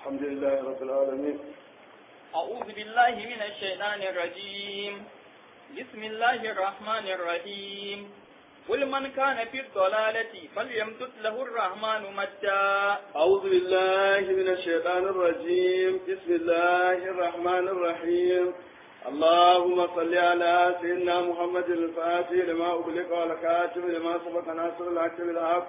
الحمد لله رب العالمين أعوذ بالله من الشيطان الرجيم بسم الله الرحمن الرحيم قل من كان في الضلالة فليمدد له الرحمن مدا أعوذ بالله من الشيطان الرجيم بسم الله الرحمن الرحيم اللهم صل على سيدنا محمد الفاتح لما أغلق والكاتب لما سبق ناصر الحق بالحق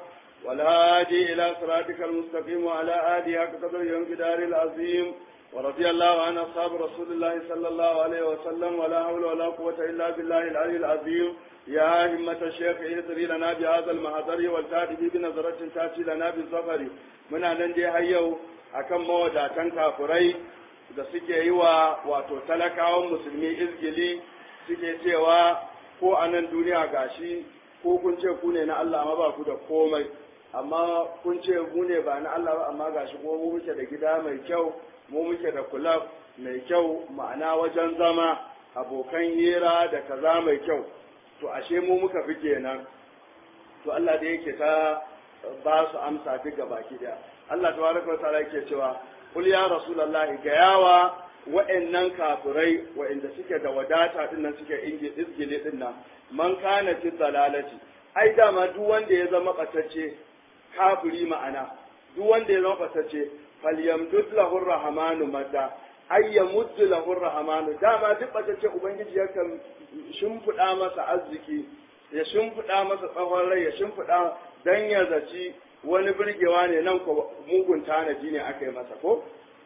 والهادي إلى صراطك المستقيم وعلى آله حق قدر يوم جدار العظيم ورضي الله عن أصحاب رسول الله صلى الله عليه وسلم ولا حول ولا قوة إلا بالله العلي العظيم يا همة الشيخ اهدري لنا بهذا المحضر والتاتي بنظرة تاتي لنا بالظفر من أن دي هيو akan mawadatan kafurai da suke yi wa wato talakawan musulmi izgili suke cewa ko a nan duniya gashi ko kun ce ku ne na Allah amma ba ku da komai amma kun ce mu ne ba na Allah ba amma gashi ko mu muke da gida mai kyau mu muke da kulab mai kyau ma'ana wajen zama abokan hira da kaza mai kyau to ashe mu muka fi kenan to Allah da yake ta ba su amsa duk baki daya Allah tabaraka wa ta'ala yake cewa kul ya rasulullahi ga yawa wa'annan kafirai wa'anda suke da wadata din nan suke izgile din nan man kana fi dalalati ai dama duk wanda ya zama batacce kafiri ma'ana duk wanda ya zama batacce falyamdud lahu rahmanu madda ay yamuddu lahu rahmanu dama duk batacce ubangiji yakan shimfiɗa masa arziki ya shimfiɗa masa tsawon rai ya shimfiɗa dan ya zaci wani birgewa ne nan ko mugun tanaji ne aka yi masa ko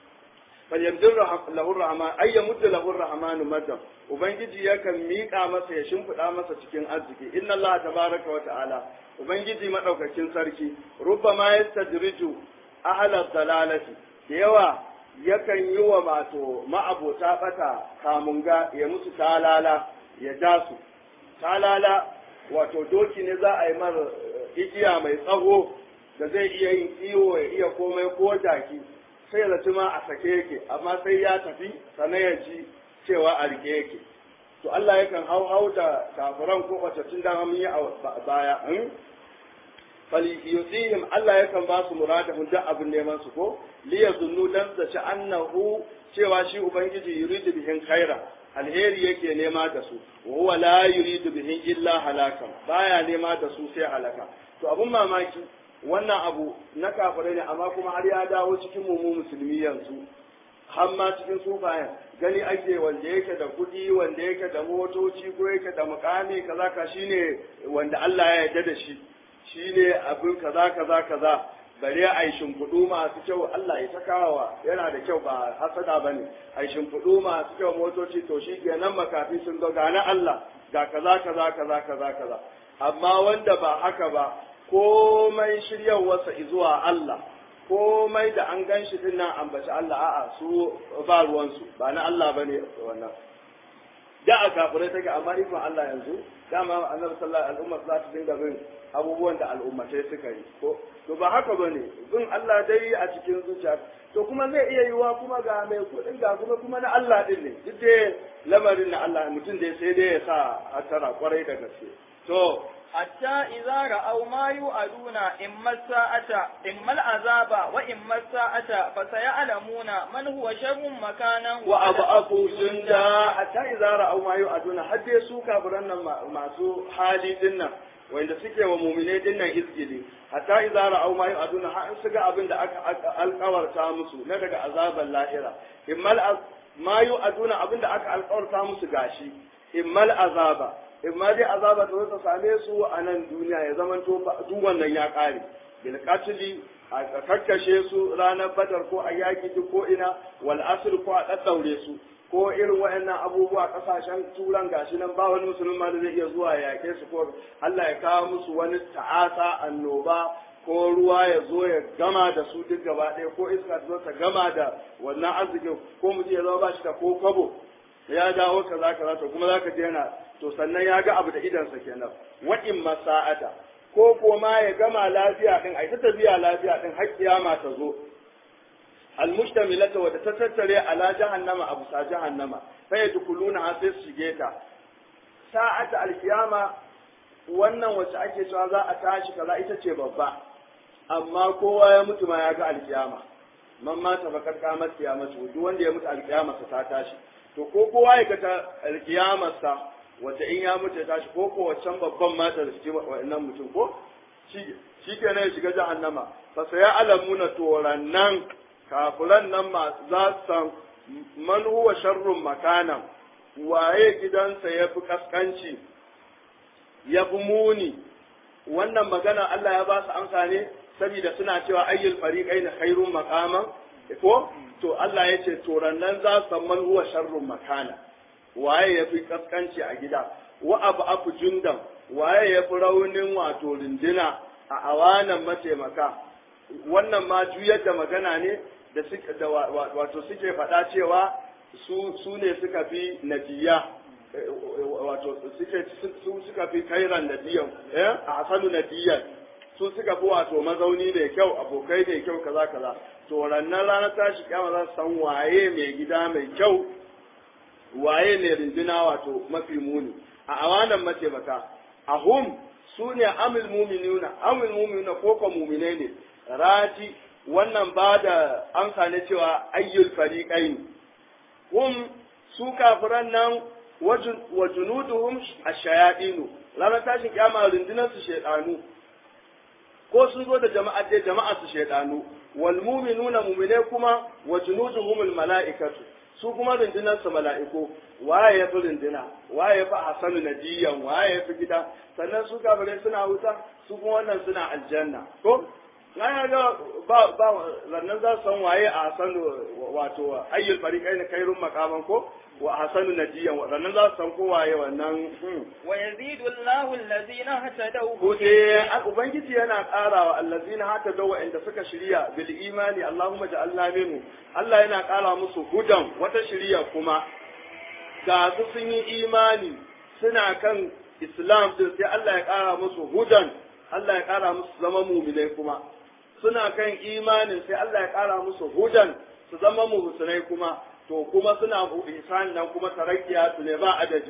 falyamdur lahu rahman ay yamuddu lahu rahman madam ubangiji yakan miƙa masa ya shimfiɗa masa cikin arziki inna allaha tabaraka wa ta'ala ubangiji madaukakin sarki rubbama yastadriju ahla dalalati da yawa yakan yi wa mato ma'abota bata kamunga ya musu talala ya ja su talala wato doki ne za a yi mar igiya mai tsawo da zai iya yin kiwo ya iya komai ko jaki sai ya zaci ma a sake yake amma sai ya tafi sannan ya ji cewa a rike yake to Allah yakan hau hau da kafiran ko kwatattun da mun yi a baya in fali yusihim Allah yakan ba su muradahun duk abin neman su ko li yazunnu dan da ci annahu cewa shi ubangiji yuridu bihin khaira alheri yake nema da su wa huwa la yuridu bihin illa halakan baya nema da su sai halaka to abun mamaki wannan abu na kafirai ne amma kuma har ya dawo cikin mu musulmi yanzu har ma cikin sufayen gani ake wanda yake da kuɗi wanda yake da motoci ko yake da mukami kaza ka shine wanda Allah ya yarda da shi shine abin kaza kaza kaza bare a yi shimfiɗu masu kyau Allah ya takawa yana da kyau ba hasada bane a yi shimfiɗu masu kyau motoci to shi kenan makafi sun ga gana Allah ga kaza kaza kaza kaza kaza amma wanda ba haka ba komai shiryarwarsa zuwa Allah komai da an gan shi din nan ambaci Allah a'a su ba ruwansu ba na Allah ba ne wannan da a kafirai take amma ikon Allah yanzu dama annabi sallallahu alaihi wasallam za ta dinga bin abubuwan da al'ummatai suka yi ko to ba haka bane bin Allah dai a cikin zuciya to kuma zai iya yiwa kuma ga mai kudin ga kuma kuma na Allah din ne duk dai lamarin na Allah mutum dai sai dai ya sa hatara kwarai da gaske to حتى إذا رأوا ما يوعدون إما الساعة إما العذاب وإما الساعة فسيعلمون من هو شر مكانا وأضعف جندا حتى إذا رأوا ما يوعدون حتى يسوع كابرنا ما سو حالي دنا wanda suke wa muminai dinnan izgili hatta idza ra'aw ma yu'aduna ha in suga abin da aka alƙawarta musu na daga azaban lahira immal ma yu'aduna abin da aka alƙawarta musu gashi immal azaba in ma dai azaba ta ta same su a nan duniya ya zama to duk wannan ya kare bil qatli a kakkashe su ranar badar ko a yaki duk ko ina wal asr ko a daddaure su ko irin wayannan abubuwa kasashen turan gashi nan ba wani musulmi ma da zai iya zuwa ya yake su ko Allah ya kawo musu wani ta'asa annoba ko ruwa ya zo ya gama da su duk gaba ɗaya ko iska ta zo ta gama da wannan arzikin ko mutum ya zama ba shi da ko kwabo ya dawo kaza kaza to kuma zaka je yana to sannan ya ga abu da idansa kenan wa in masa'ata ko ko ma ya gama lafiya din ai ta tafiya lafiya din har kiyama ta zo almustamilata wadda ta tattare ala jahannama abu sa jahannama fa yadkhuluna ha sai su shige ta sa'ata alkiyama wannan wacce ake cewa za a tashi kaza ita ce babba amma kowa ya mutu ma ya ga alkiyama man mata faqad qamat qiyamatu duk wanda ya mutu alqiyamarsa ta tashi to ko kowa ya ga ta alqiyamarsa wata in ya mutu ya tashi ko ko wancan babban mata da shi wa'annan mutum ko shi shi kenan ya shiga jahannama fa sai alamuna torannan kafiran nan ma za su san man huwa sharrun makanan waye gidansa ya fi kaskanci ya fi muni wannan magana Allah ya ba su amsa ne saboda suna cewa ayyul fariqaini khairun maqaman ko to Allah ya ce to rannan za su san man huwa sharrun makana waye ya fi kaskanci a gida wa abu afu jundan waye ya fi raunin wato rindina a awanan mataimaka wannan ma juyar da magana ne da suke da wato suke faɗa cewa su su ne suka fi nabiya wato suke su suka fi kairan nabiyan eh a hasanu nabiyan su suka fi wato mazauni mai kyau abokai mai kyau kaza kaza to rannan ranar tashi kyama za su san waye mai gida mai kyau waye mai rinduna wato mafi muni a awanan mataimaka a hum su ne amil muminuna amil muminuna ko ko muminai ne rati wannan ba da amsa ne cewa ayyul fariqain hum su kafiran nan wa junuduhum ash-shayadinu ranar tashin kiyama rundunar su shedanu ko sun zo da jama'a dai jama'a su shedanu wal mu'minuna mu'mine kuma wa junuduhum al mala'ikatu su kuma rundunar su mala'iku waye ya fi runduna waye ya fi hasanu nadiyan waye ya fi gida sannan su kafirai suna wuta su kuma wannan suna aljanna ko na ga ba ba lannan za su san waye a hasanu wato ayyul fariqain khairun maqaman ko wa hasanu nadiyan lannan za su san ko waye wannan wa yazidu Allahu allazina hatadaw Bude ubangiji yana ƙarawa allazina hata dawa inda suka shirya bil imani Allahumma ja'alna minhu Allah yana ƙara musu hudan wata shirya kuma ga su sun yi imani suna kan Islam din sai Allah ya ƙara musu hudan Allah ya ƙara musu zama muminai kuma suna kan imanin sai Allah ya ƙara musu hudan su zama muhsinai kuma to kuma suna ihsan nan kuma tarakkiya su ne ba adadi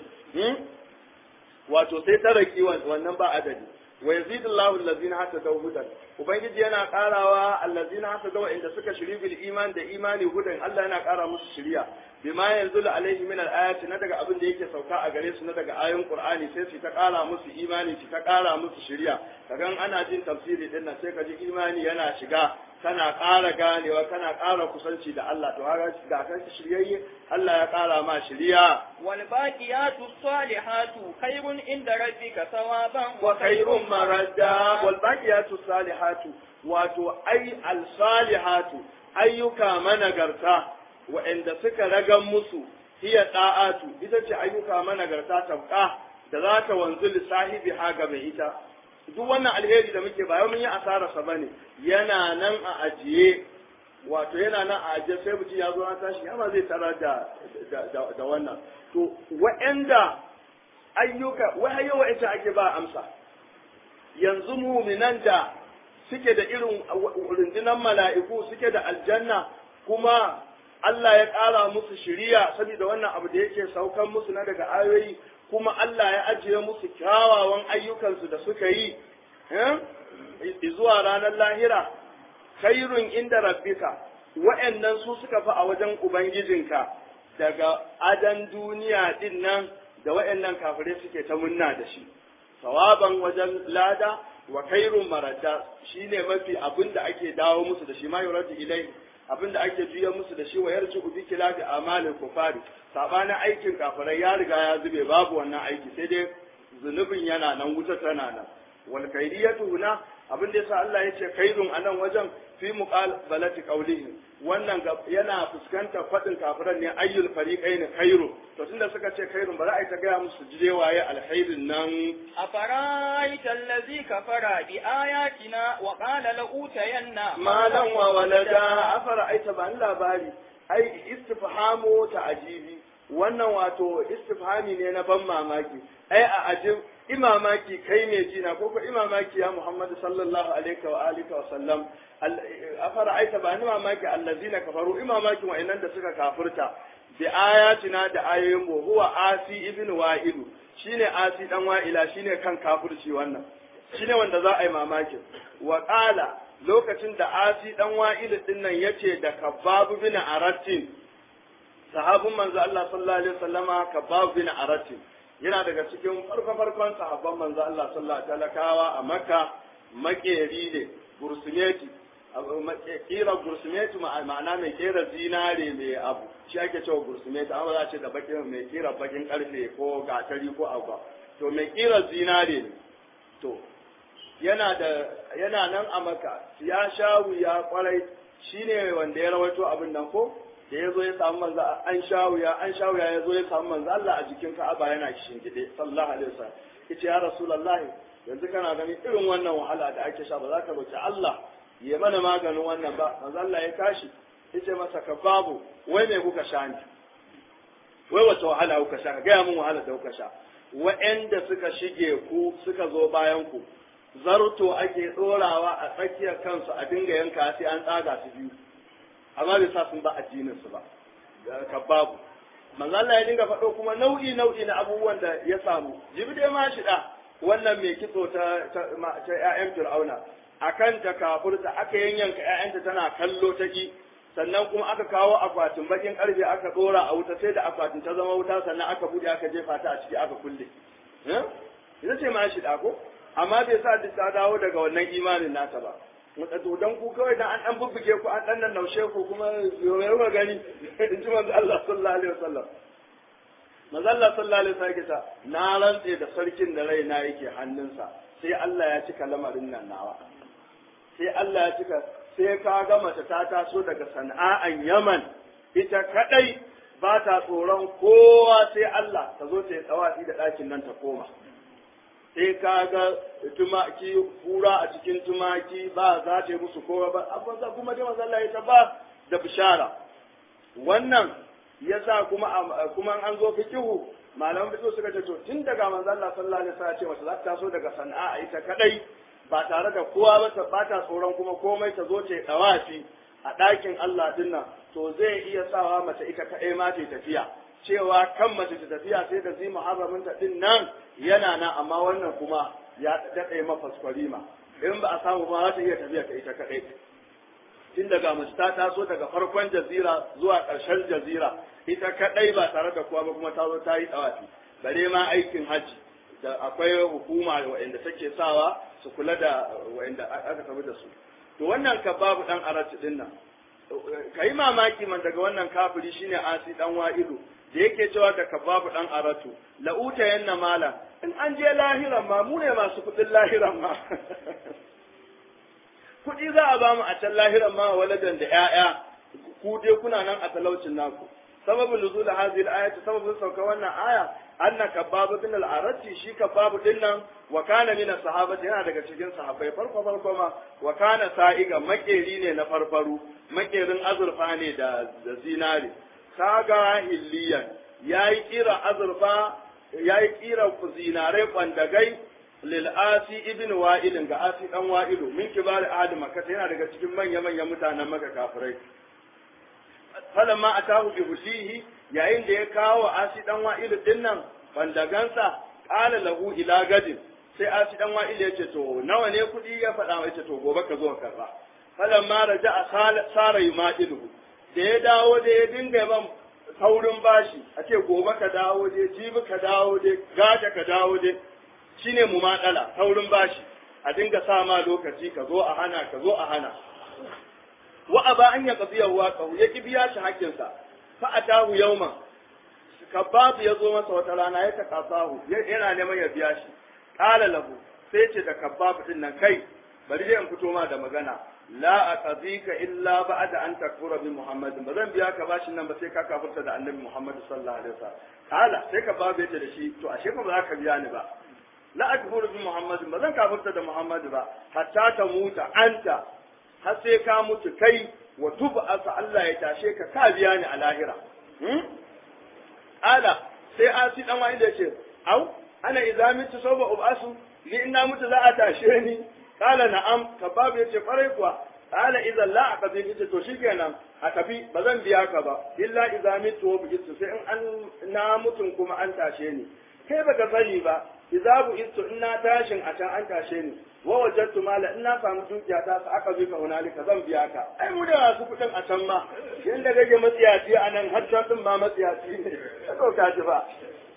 wato sai taraki wannan ba adadi wa yazidu Allahu allazina hatadaw hudan ubangiji yana karawa allazina hatadaw inda suka shiri bil iman da imani hudan Allah yana kara musu shiriya bima yanzulu alaihi min al-ayati na daga abin da yake sauka a gare su na daga ayoyin Qur'ani sai su ta kara musu imani su ta kara musu shiriya kagan ana jin tafsiri din nan sai ka ji imani yana shiga kana ƙara ganewa kana ƙara kusanci da Allah to haka da kan shiryayye Allah ya ƙara ma shiriya wal baqiyatu salihatu khairun inda rabbika sawaban wa khairun maradda wal baqiyatu salihatu wato ai al salihatu ayyuka managarta wa'anda suka ragan musu hiya da'atu ita ce ayyuka managarta tabqa da za ta wanzu lissahibi haga mai ita duk wannan alheri da muke ba mun yi asara sa bane yana nan a ajiye wato yana nan a ajiye sai mutum ya zo na tashi ya ba zai tara da da wannan to wa'anda ayyuka wai yawa ita ake ba amsa yanzu muminan da suke da irin rundunar mala'iku suke da aljanna kuma Allah ya ƙara musu shiriya saboda wannan abu da yake saukan musu na daga ayoyi kuma Allah ya ajiye musu kyawawan ayyukansu da suka yi zuwa ranar lahira khairun inda rabbika wa'annan su suka fi a wajen ubangijinka daga adan duniya din nan da wa'annan kafirai suke ta munna da shi sawaban wajen lada wa khairun maradda shine mafi abin da ake dawo musu da shi ma yuratu ilai abin da ake juya musu da shi wa yarji bi kilafi amalin kufari sabanin aikin kafirai ya riga ya zube babu wannan aiki sai dai zunubin yana nan wuta tana nan wal kaidiyatu huna abin da yasa Allah ya ce kaidun anan wajen fi muqabalati qawlihi wannan yana fuskantar fadin kafiran ne ayyul fariqain khairu to tunda suka ce khairun ba za a yi ta gaya musu jire waye alkhairin nan أفرأيت الذي كفر بآياتنا وقال لأوتين malan wa walada afara aita ba ni labari ai istifhamu ta'jibi wannan wato istifhami ne na ban mamaki ai a ajib imamaki kai ne jina ko ko imamaki ya Muhammad sallallahu alaihi wa alihi wa sallam afara aita ba ni mamaki allazina kafaru imamaki wa'annan da suka kafirta bi ayatina da ayoyin mu huwa asi ibn wa'ilu shine asi dan wa'ila shine kan kafirci wannan shine wanda za a yi mamakin wa qala lokacin da asi dan wa'il din nan yace da kabab bin aratin sahabin manzo Allah sallallahu alaihi wasallama kabab bin aratin yana daga cikin farko farkon sahabban manzo Allah sallallahu alaihi talakawa a Makka makeri ne gursumeti kira gursumeti ma'ana mai kera zinare mai abu shi ake cewa gursumeti amma za a ce da bakin mai kira bakin karfe ko gatari ko abu to mai kira zinare ne to yana da yana nan a maka ya sha wuya kwarai shine wanda ya rawaito abin nan ko da ya zo ya samu manzo an sha wuya an sha wuya ya zo ya samu manzo Allah a jikin Ka'aba yana shingide sallallahu alaihi wasallam yace ya rasulullah yanzu kana ganin irin wannan wahala da ake sha ba za ka roki Allah ya mana maganin wannan ba manzo Allah ya tashi yace masa ka babu wai me kuka sha ni wai wata wahala kuka sha ka gaya min wahala da kuka sha wa'anda suka shige ku suka zo bayan ku zarto ake ɗorawa a tsakiyar kansu a dinga yanka sai an tsaga su biyu amma bai sa sun ba addinin su ba ka babu manzo Allah ya dinga faɗo kuma nau'i nau'i na abubuwan da ya samu jibi dai ma shida wannan mai kitso ta ta ƴaƴan Fir'auna akan ta kafurta aka yanyanka ƴaƴanta tana kallo ta ki sannan kuma aka kawo akwatin bakin karfe aka dora a wuta sai da akwatin ta zama wuta sannan aka bude aka jefa ta a ciki aka kulle ita ce ma shida ko amma bai sa duk ta dawo daga wannan imanin nata ba to dan ku kawai dan an dan bubbuge ku an dan nan naushe ku kuma yau ga gani in ji manzo Allah sallallahu alaihi wasallam manzo Allah sallallahu alaihi wasallam ta na rantse da sarkin da raina yake hannunsa sai Allah ya cika lamarin nan nawa sai Allah ya cika sai ka ga mace ta taso daga sana'an Yaman ita kadai ba ta tsoron kowa sai Allah ta zo ta yi tsawafi da ɗakin nan ta koma sai ka ga tumaki kura a cikin tumaki ba za ta yi musu kowa ba abin za kuma dai mazalla ya ta ba da bishara wannan yasa kuma kuma an zo fikihu malaman fikihu suka ce to tun daga manzo Allah sallallahu alaihi wasallam ce mace za ta taso daga sana'a ita kadai ba tare da kowa ba ta bata tsoron kuma komai ta zo ta dawafi a ɗakin Allah dinnan to zai iya sawa mace ita kadai ma ta tafiya cewa kan mace ta tafiya sai da zai muharramin ta din nan yana nan amma wannan kuma ya daɗe mafaskwari in ba a samu ma za ta iya tafiya ta ita kaɗai tun daga mace ta taso daga farkon jazira zuwa ƙarshen jazira ita kaɗai ba tare da kowa ba kuma ta zo ta yi tsawafi bare ma aikin hajji da akwai hukuma waɗanda take sawa su kula da waɗanda aka tafi da su to wannan ka babu ɗan arati ɗin nan ka yi mamaki man daga wannan kafiri shine asi ɗan wa'idu da yake cewa da kababu dan aratu la'uta yanna mala in an je lahiran ma mu ne masu kudin lahiran ma kudi za a bamu a can lahiran ma waladan da ƴaƴa ku dai kuna nan a talaucin naku sababin nuzul hadhihi al-ayati sababin sauka wannan aya anna kababu bin al-arati shi kababu din nan wa kana min sahabati yana daga cikin sahabbai farko farko ma wa kana sa'iga makeri ne na farfaru makerin azurfa ne da da zinari kaga hilliyan ya yi kira azurfa ya yi kira zinarai kwandagai lil asi ibn wa'ilin ga asi dan wa'ilu min kibar ahli makka yana daga cikin manya manyan mutanen maka kafirai falamma atahu bi husihi yayin da ya kawo asi dan wa'ilu dinnan kwandagansa qala lahu ila gadin sai asi dan wa'ilu ya ce to nawa ne kudi ya faɗa mai ce to gobe ka zo ka karba falamma raja'a sara yuma'ilu da ya dawo da ya dinga ban saurin bashi a ce gobe ka dawo dai jibi ka dawo dai gata ka dawo dai shine mu matsala saurin bashi a dinga sa ma lokaci ka zo a hana ka zo a hana wa aba an ya qadiya wa ka ya ki biya shi hakkin sa fa atahu yawman kababu ya zo masa wata rana ya takasahu yana neman ya biya shi qala lahu sai ce da kababu din nan kai bari dai in fito ma da magana la aqdika illa ba'da an takfura bi Muhammad ba zan biya ka bashin nan ba sai ka kafirta da Annabi Muhammad sallallahu alaihi wasallam kala sai ka babu yace da shi to ashe ba za ka biya ni ba la akfuru bi Muhammad ba zan kafirta da Muhammad ba hatta ta muta anta har sai ka mutu kai wa tuba asa Allah ya tashe ka ka biya ni a lahira ala sai asi dan wani da yace au ana idza mitu sawba ubasu li inna mutu za a tashe ni kala na'am kababu yace kwarai kuwa kala idan la aqdi yace to shikenan a tafi ba zan biya ka ba illa idza mitu wa bijitu sai in an na mutun kuma an tashe ni kai baka sani ba izabu istu in na tashin a can an tashe ni wa wajadtu mala in na samu dukiya ta sa aka bi ka hunalika zan biya ka ai mu da masu kuɗin a can ma yanda kake matsiyaci a nan har can din ma matsiyaci ne ka dauka ji ba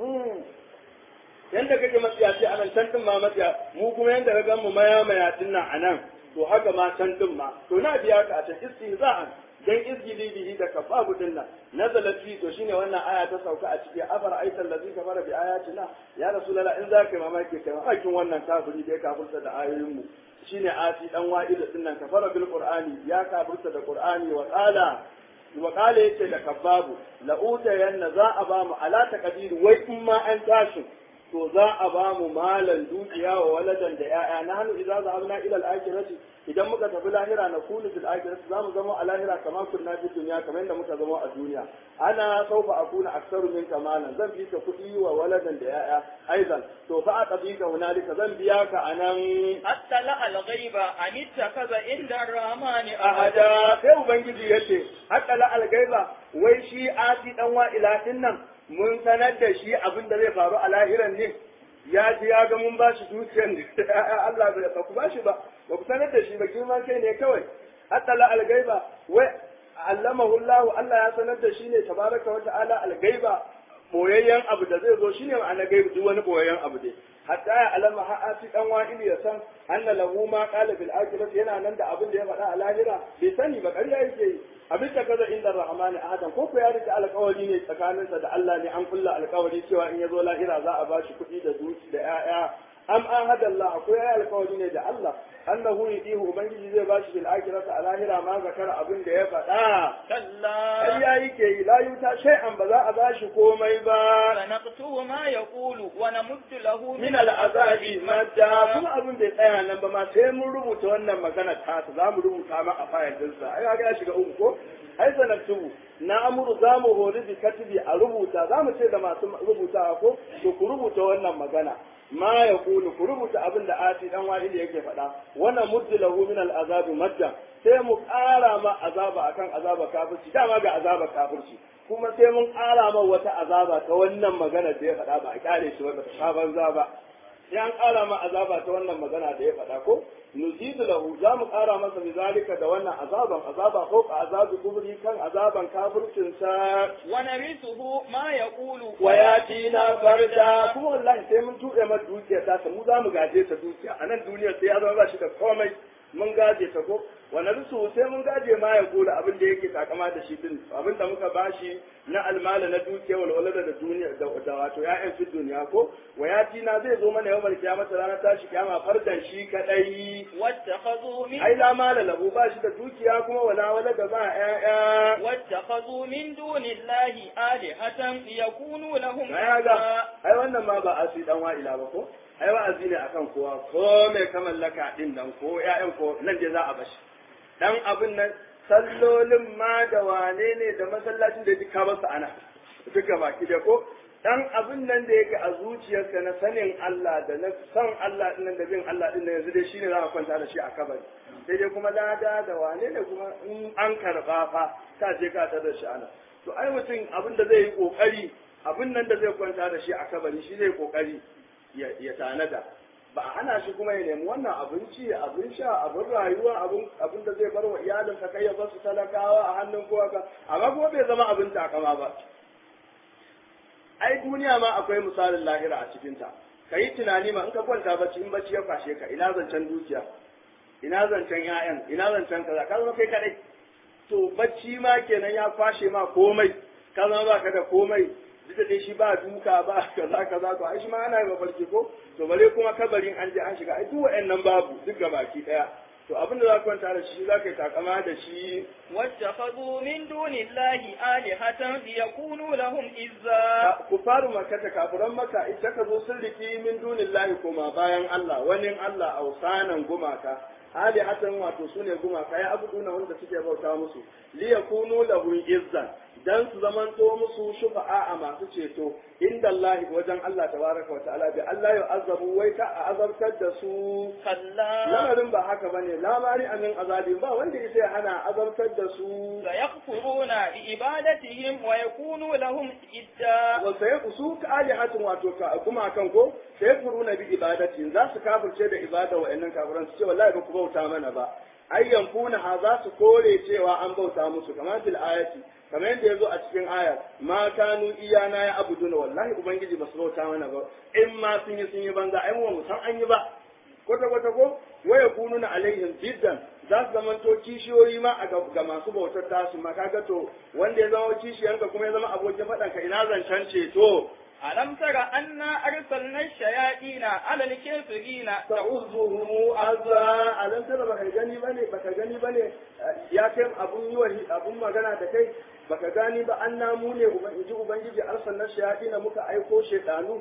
yanda kake matsiyaci a nan can din ma matsiya mu kuma yanda ka gan mu maya mayatin nan a nan to haka ma can din ma to na biya ka a can istihza'an dan izgili bihi da kafabu din nan nazalat fi to shine wannan aya ta sauka a cikin afar aital ladzi kafara bi ayatina ya rasulullah in zaka yi mamaki kai mamakin wannan kafiri da ya kafirta da ayoyin mu shine ati dan wa'ida din nan kafara bil qur'ani ya kafirta da qur'ani wa qala wa qala yace da kababu la utayanna za a ba mu ala taqdir wai in ma an tashi to za a ba mu malan dukiya wa waladan da ya'ya na hannu idza zahabna ila al-akhirati idan muka tafi lahira na kulu fil akhirati za mu zama a lahira kamar kunna fi dunya kamar yadda muka zama a duniya ana saufa akuna aksaru min kamalan zan bi ka kuɗi wa waladan da ya'ya aizan to fa aqbi ka hunalika zan biya ka anan hatta la al-ghaiba an ittakaza inda ar-rahmani ahada sai ubangiji yace hatta la al-ghaiba wai shi ati dan wa ilahin nan mun sanar da shi abin da zai faru a lahiran ne ya ji ya ga mun ba shi dukiyar da Allah bai ba ku ba shi ba ba ku sanar da shi ba girman kai ne kawai hatta la algaiba wai allamahu Allah Allah ya sanar da shi ne tabaraka wa ta'ala algaiba boyayyen abu da zai zo shine ma'ana gaibi duk wani boyayyen abu dai hatta ya alama ha'ati dan wa'ili ya san anna lahu ma qala bil akhirati yana nan da abin da ya faɗa a lahira bai sani ba ƙarya yake yi abin da kaza inda rahmani ahadan ko ko ya rike alƙawari ne tsakaninsa da Allah ne an kulla alƙawari cewa in ya zo lahira za a ba shi kuɗi da duki da ƴaƴa am ahada Allah akwai ya alƙawari ne da Allah annahu yudihu ubangiji zai ba shi bil akhirati a lahira ma zakara abin da ya faɗa kalla ƙarya yake yi la yuta shay'an ba za a ba shi komai ba sanaqtu ma yaqulu wa namuddu lahu min al'azabi madda kuma abin bai tsaya nan ba ma sai mun rubuta wannan magana ta ta za mu rubuta ma a fayil dinsa ai ga ya shiga uku ko ai sanatu na amuru za mu hori bi katibi a rubuta za mu ce da masu rubutawa ko to ku rubuta wannan magana ma ya kulu ku rubuta abin da ati dan wa'ili yake faɗa wannan muddu lahu min al'azabi madda sai mu ƙara ma azaba akan azaba kafirci dama ga azaba kafirci kuma sai mun ƙara ma wata azaba ta wannan magana da ya faɗa ba a ƙare shi wata ta banza ba sai an ƙara ma azaba ta wannan magana da ya faɗa ko nuzidu lahu za mu ƙara masa bizalika da wannan azaban azaba ko azabi kubri kan azaban kafircin sa wa narithuhu ma yaqulu wa yatina farda kuma wallahi sai mun tuɗe masa dukiya ta mu za mu gaje ta dukiya a nan duniyar sai ya zama ba shi da komai mun gaje ta ko wani rusu sai mun gaje ma ya gula abin da yake takama da shi din abin da muka bashi na almala na dukiya wal walada da duniya da wato ya'yan fi duniya ko wayati na zai zo mana yawmal kiyamata ranar tashi kiyama fardan shi kadai wattakhadhu min ai la mala lahu ba shi da dukiya kuma wala walada ba ya'ya wattakhadhu min dunillahi alihatan yakunu lahum ai ga ai wannan ma ba asi dan wa'ila ba ko ai wa'azi ne akan kowa ko mai ka mallaka din nan ko ƴaƴan ko nan dai za a bashi dan abin nan sallolin ma da wane ne da masallacin da duka ba su ana duka baki da ko dan abin nan da yake a zuciyarka na sanin Allah da na san Allah din nan da bin Allah din nan yanzu dai shine za ka kwanta da shi a kabari sai dai kuma lada da wane ne kuma in an karba fa ka je ka tar da shi ana to ai mutum abin da zai yi kokari abin nan da zai kwanta da shi a kabari shi zai kokari ya tanada ba a hana shi kuma ya nemi wannan abinci abin sha abin rayuwa abin da zai bar wa iyalinsa kai ya bar su talakawa a hannun kowa ka amma kuma bai zama abin takama ba ai duniya ma akwai misalin lahira a cikinta ka yi tunani ma in ka kwanta bacci in bacci ya kwashe ka ina zancen dukiya ina zancen 'ya'yan ina zancen kaza ka zama kai kadai to bacci ma kenan ya kwashe ma komai ka zama ba ka da komai duk da dai shi ba duka ba kaza kaza to ai shi ma ana yi mafarki ko to bare kuma kabarin an je an shiga ai duk wa'annan babu duk gabaki daya to abin da za ka kwanta da shi za ka yi takama da shi واتخذوا من دون الله آلهة ليكونوا لهم إزا ku faru makata kafiran maka ita ka zo sun riki min dunillahi kuma bayan Allah wani Allah ausanan gumaka hali hatan wato su ne gumaka ya abudu na wanda suke bauta musu li yakunu lahu izzan dan su zamanto musu shufa'a a masu ceto inda Allah wajen Allah tabaraka wa ta'ala bi Allah ya azabu wai ka a azabtar da su كلا lamarin ba haka bane lamari amin azabi ba wanda yake hana azabtar da su سيكفرون بعبادتهم ويكونوا لهم إدا wa sai su ka alihatun wato ka kuma kan ko sai furuna bi ibadati za su kafirce da ibada wa'annan kafiran su ce wallahi ba ku bauta mana ba ayyan kuna ha za su kore cewa an bauta musu kamar fil ayati kamar yadda yazo a cikin aya ma kanu iyana ya abuduna wallahi ubangiji ba su bauta mana ba in ma sun yi sun yi banza ai mu san an yi ba kwata kwata ko waya kununa alaihim jiddan za su zama to kishiyoyi ma a ga masu bautar tasu ma kaga to wanda ya zama kishiyanka kuma ya zama abokin faɗanka ina zancen ceto ألم تر أنا أرسلنا الشياطين على الكافرين ta'uzuhu azza alam tara baka gani bane baka gani bane ya kai abun yi wa abun magana da kai baka gani ba an namu ne ubangiji ubangiji arsalna shayatin muka aiko shedanu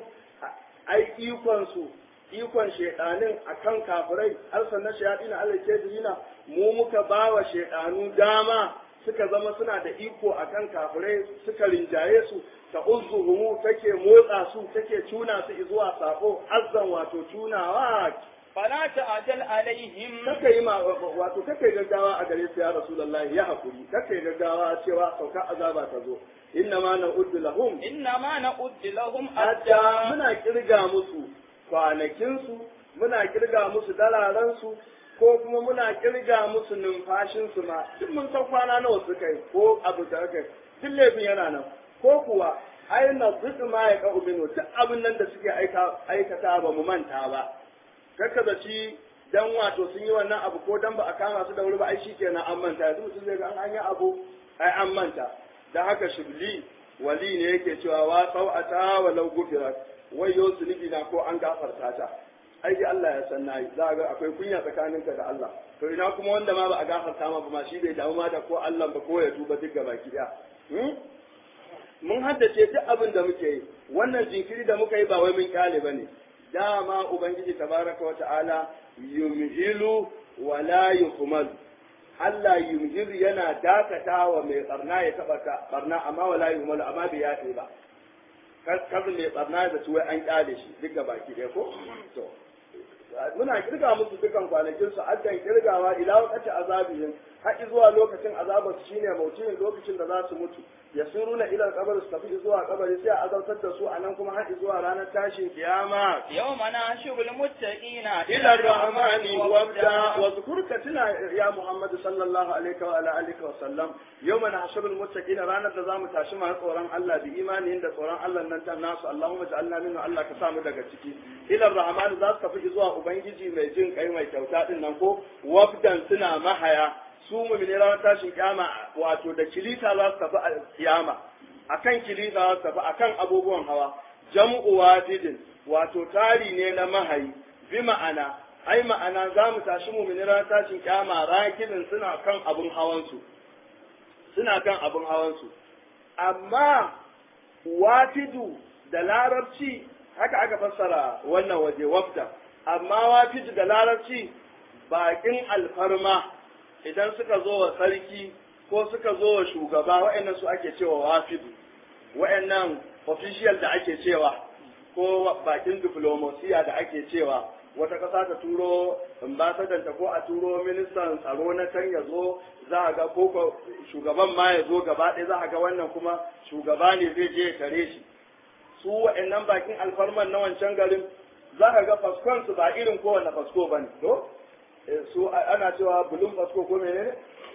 ai ikon su ikon shedanin akan kafirai arsalna shayatin alal kafirina mu muka bawa shedanu dama suka zama suna da iko akan kafirai suka rinjaye su ta uzuhumu take motsa su take tuna su zuwa sako azzan wato tunawa فلا تعجل عليهم kaka yi ma wato kaka yi gaggawa a gare su ya rasulullahi ya hakuri kaka yi gaggawa cewa sauka azaba ta zo inna ma na uddu lahum إنما نؤد لهم adda أدا muna kirga musu kwanakin su muna kirga musu dalaran su ko kuma muna kirga musu numfashin su ma duk mun san kwana nawa suka yi ko abu da aka yi duk laifin yana nan ko kuwa ai na duk ma ya ka ubinu duk abin nan da suke aika aikata ba mu manta ba kakka da ci dan wato sun yi wannan abu ko dan ba a kama su da wuri ba ai shikenan an manta yanzu mutum zai ga an yi abu ai an manta dan haka shibli wali ne yake cewa wa sau'ata wa law gufirat wayo zunubi na ko an gafarta ta ai dai Allah ya san nayi za ga akwai kunya tsakaninka da Allah to ina kuma wanda ma ba a gafarta ma ba ma shi bai damu ma da ko Allah ba ko ya tuba duk gaba ki daya mun haddace duk abin da muke yi wannan jinkiri da muka yi ba wai mun kyale bane dama ubangiji tabaraka wa ta'ala yumhilu wa la yuhmal Allah yumhilu yana dakatawa mai barna ya taba ka barna amma wa la yuhmal amma bai yafe ba kazin mai barna da tuwai an kyale shi duka baki ɗaya ko to muna kirga musu dukan kwanakin su addan kirgawa ila wakati azabihim har zuwa lokacin azabar su shine mautin lokacin da za su mutu ya suruna ila kabar su tafi zuwa kabari sai a azabtar da su a nan kuma har zuwa ranar tashin kiyama يوم نحشر المتقين ila rahmani wabda wa zukurka tuna ya muhammad sallallahu alaihi wa ala alihi wa sallam yawma nahshurul muttaqina ranar da zamu tashi masu tsoron Allah bi imani da tsoron Allah nan ta nasu Allahumma ja'alna minhu Allah ka samu daga ciki ila rahmani za su tafi zuwa ubangiji mai jin kai mai kyauta din nan ko wabdan suna mahaya su mu'mini ranar tashin kiyama wato da kilita za su tafi a kiyama akan kilita za su tafi akan abubuwan hawa jam'u wafidin wato tari ne na mahayi bi ma'ana ai ma'ana za mu tashi mu'mini ranar tashin kiyama rakibin suna kan abun hawansu suna kan abun hawansu amma wafidu da larabci haka aka fassara wannan waje wafda amma wafidu da larabci bakin alfarma idan suka zo wa sarki ko suka zo wa shugaba wa'annan su ake cewa wafidu wa'annan official da ake cewa ko bakin diplomasiya da ake cewa wata ƙasa ta turo ambasadanta ko a turo ministan tsaro na can ya zo za a ga ko shugaban ma ya zo gaba ɗaya za a ga wannan kuma shugaba ne zai je ya tare shi su wa'annan bakin alfarman na wancan garin za ka ga faskon su ba irin kowane fasko ba ne to su ana cewa bulun fasko ko menene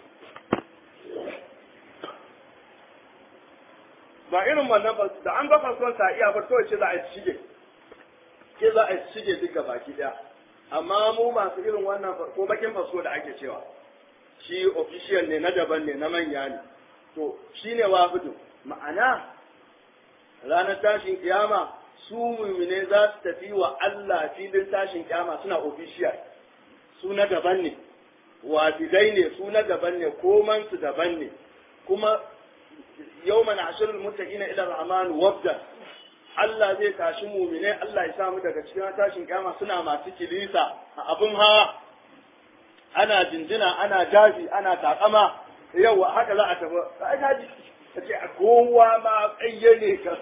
ba irin wannan ba da an ga faskon sa iya ba kawai ce za a shige ke za a shige duka baki daya amma mu masu irin wannan ko bakin fasko da ake cewa shi official ne na daban ne na manya ne to shine wafidu ma'ana ranar tashin kiyama su mumine za su tafi wa Allah filin tashin kiyama suna official su na daban ne wafidai ne su na daban ne koman su daban ne kuma yawma nahshurul muttaqina ila rahman wabda Allah zai tashi mumine Allah ya samu daga cikin tashin kiyama suna masu kilisa a abin hawa ana jinjina ana jafi ana takama yau haka za a tafi ai kaji ta ce a kowa ma ƙayyane ka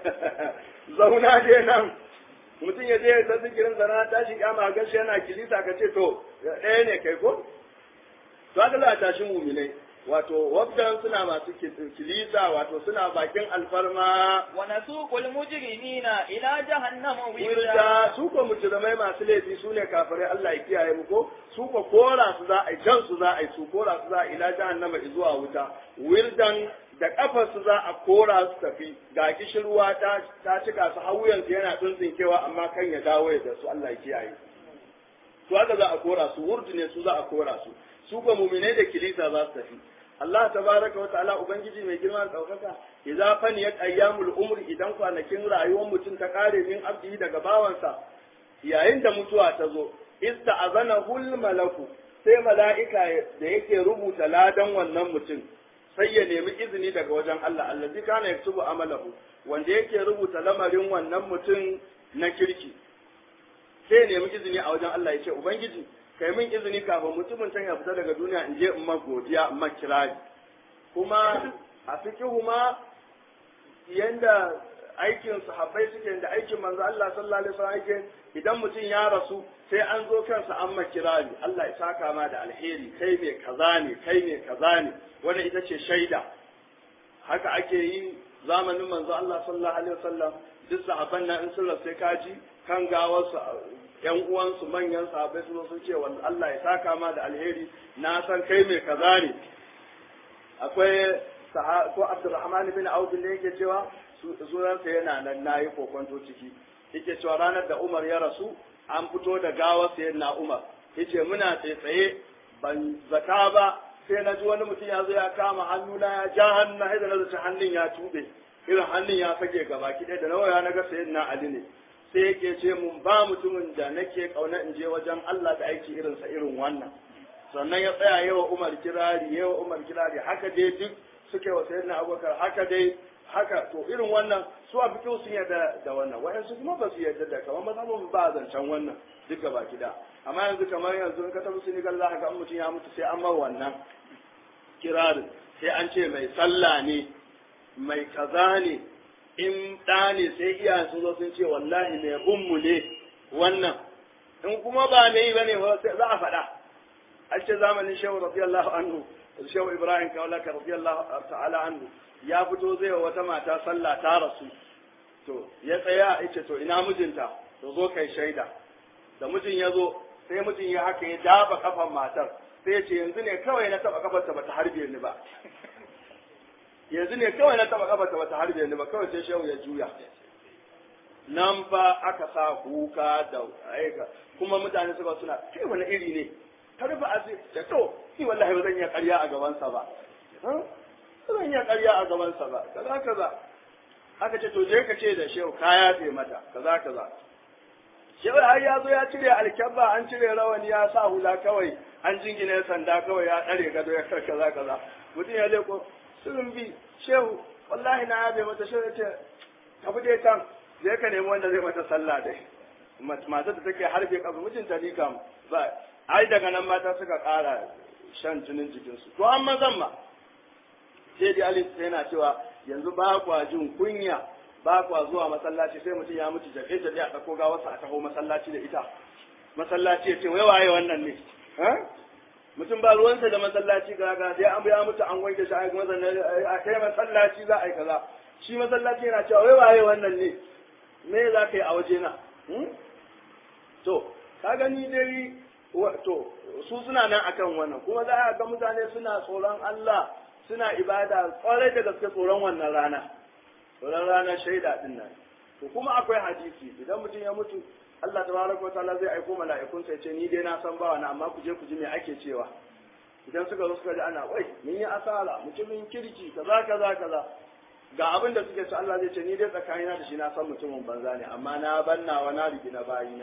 zauna dai nan mutum ya je ta zikirin sana tashi kama gashi yana kilisa ka ce to ɗaya ne kai ko to haka za a tashi muminai wato wabdan suna masu kilisa wato suna bakin alfarma wa nasuqul mujrimina ila jahannama wirda wirda su ko mujrimai masu laifi su ne kafirai Allah ya kiyaye mu ko su ko kora su za a jan su za a yi su kora su za a ila jahannama zuwa wuta wirdan da kafar su za a kora su tafi ga kishirwa ta ta cika su hawuyan su yana tsuntsinkewa amma kan ya dawo da su Allah ya kiyaye to haka za a kora su wurdu ne su za a kora su su ko mu'minai da kilisa za su tafi Allah tabaraka wa ta'ala ubangiji mai girma da daukaka idza faniyat ayyamul umri idan kwanakin rayuwar mutum ta kare min abdi daga bawansa yayin da mutuwa ta zo ista'azana hul malaku sai mala'ika da yake rubuta ladan wannan mutum sai ya nemi izini daga wajen Allah allazi kana yaktubu amalahu wanda yake rubuta lamarin wannan mutum na kirki sai ya nemi izini a wajen Allah ya ce ubangiji kai min izini kafin mutumin can ya fita daga duniya in je in ma godiya in ma kirari kuma a fikihu ma yanda aikin sahabbai suke da aikin manzo Allah sallallahu alaihi wasallam yake idan mutum ya rasu sai an zo kansa an ma kirari Allah ya saka ma da alheri kai mai kaza ne kai mai kaza ne wannan ita ce shaida haka ake yi zamanin manzo Allah sallallahu alaihi wasallam duk sahabban nan in sun rasu sai kaji kan gawarsu yan uwansu manyan sahabbai su sun ce wanda Allah ya saka ma da alheri na san kai mai kaza ne akwai ko Abdurrahman bin Auf ne yake cewa sunansa yana nan nayi kokonto ciki yake cewa ranar da Umar ya rasu an fito da gawar sayyidina Umar yace muna tsaye ban zaka ba sai na ji wani mutum ya zo ya kama hannuna ya ja hannu na da na zaci hannun ya tube irin hannun ya fage gaba ki da nawa na ga sayyidina Ali ne sai yake ce mun ba mutumin da nake kauna in je wajen Allah da aiki irinsa irin wannan sannan ya tsaya yawa Umar kirari yawa Umar kirari haka dai duk suke wa sayyidina Abubakar haka dai haka to irin wannan su a fikin sun yarda da wannan wayansu kuma ba su yarda da kamar mazhabin ba zancen wannan duk gaba gida amma yanzu kamar yanzu in ka tafi Senegal za ka ga mutum ya mutu sai an mar wannan kirarin sai an ce mai sallah ne mai kaza ne in ɗa ne sai iyayen sun zo sun ce wallahi mai ummu ne wannan in kuma ba mai yi bane za a faɗa an ce zamanin shehu radiyallahu anhu shehu ibrahim kaulaka radiyallahu ta'ala anhu ya fito zai wa wata mata sallah ta rasu to ya tsaya ya ce to ina mijinta to zo kai shaida da mijin ya zo sai mijin ya haka ya dafa kafan matar sai ya ce yanzu ne kawai na taba kafarta bata harbe ni ba yanzu ne kawai na taba kafarta bata harbe ni ba kawai sai shehu ya juya nan fa aka sa kuka da aika kuma mutane suka suna kai wani iri ne ta rufe asiri da to ni wallahi ba zan iya karya a gabansa ba ba zan iya karya a gabansa ba kaza kaza aka ce to je ka ce da shehu ka yafe mata kaza kaza shehu har ya zo ya cire alkyabba an cire rawani ya sa hula kawai an jingine sanda kawai ya ɗare gado ya kar kaza kaza mutum ya leko sun bi shehu wallahi na yabe mata shehu ya ce tafi dai can zai ka nemi wanda zai mata sallah dai matar da take harbe kafa mijinta ni kam ba ai daga nan mata suka ƙara shan jinin jikinsu to an mazan ma sai dai alif yana cewa yanzu ba kwa jin kunya ba kwa zuwa masallaci sai mutum ya mutu jabe jabe a ɗauko gawarsa a taho masallaci da ita masallaci ya ce wai waye wannan ne mutum ba ruwansa da masallaci ga ga sai an ya mutu an wanke shi a a kai masallaci za a yi kaza shi masallaci yana cewa wai waye wannan ne me za ka yi a waje na to ka gani dai to su suna nan akan wannan kuma za a ga mutane suna tsoron Allah suna ibada kwarai da gaske tsoron wannan rana tsoron ranar shaida din nan to kuma akwai hadisi idan mutum ya mutu Allah tabaraka wa ta'ala zai aiko mala'ikun sai ce ni dai na san bawa na amma ku je ku ji me ake cewa idan suka zo suka ji ana wai mun yi asara mutumin kirki kaza kaza kaza ga abin da suke so Allah zai ce ni dai tsakanina da shi na san mutumin banza ne amma na banna wa na rigi na bayina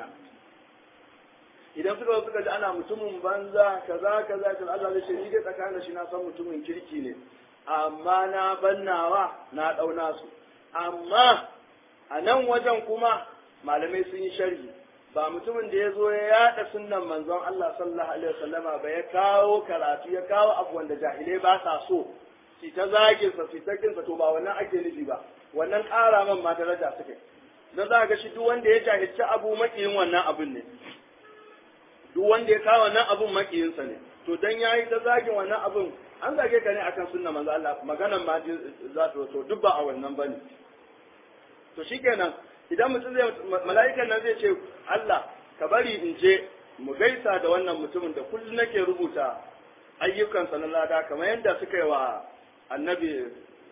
idan suka zo suka ji ana mutumin banza kaza kaza kaza Allah zai ce ni dai tsakanin da shi na san mutumin kirki ne amma na bannawa na dauna su amma a nan wajen kuma malamai sun yi sharhi ba mutumin da ya zo ya yada sunnan manzon Allah sallallahu alaihi wasallama ba ya kawo karatu ya kawo abu wanda jahilai ba sa so su ta zagin sa su ta kinsa to ba wannan ake nufi ba wannan ƙara man ma daraja suke dan za ga shi duk wanda ya jahilci abu makiyin wannan abun ne duk wanda ya kawo wannan abun makiyinsa ne to dan yayi ta zagin wannan abun an zage ka ne akan sunna manzo Allah maganan ma za ta to duk ba a wannan bane to shikenan idan mutum zai mala'ikan nan zai ce Allah ka bari in je mu gaisa da wannan mutumin da kullum nake rubuta ayyukansa na lada kamar yadda suka yi wa annabi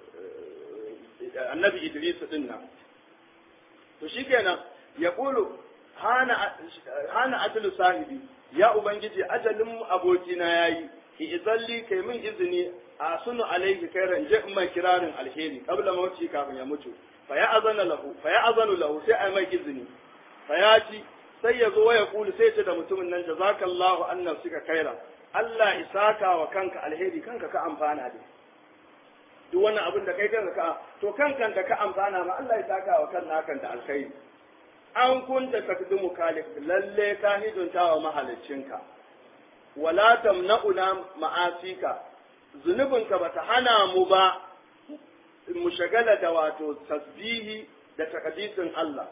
annabi Idris din nan to shikenan ya kulu hana hana ajlu sahibi ya ubangiji ajalin abokina yayi ki izalli kai min izini a sunu alaihi khairan je in mai kirarin alheri qabla mauti kafin ya mutu fa ya azana lahu fa ya azanu lahu sai ai mai izini fa ya ci sai ya zo ya kulu sai ce da mutumin nan jazakallahu anna suka kaira Allah isaka wa kanka alheri kanka ka amfana da duk wannan abin da kai kanka ka to kankan da ka amfana ma Allah ya saka wa kan nakan da alkhairi an kunta takdimu kalik lalle ka hidunta wa mahaliccinka wala tamna'una ma'asika zunubinka bata hana mu ba mu shagala da wato tasbihi da takadisin Allah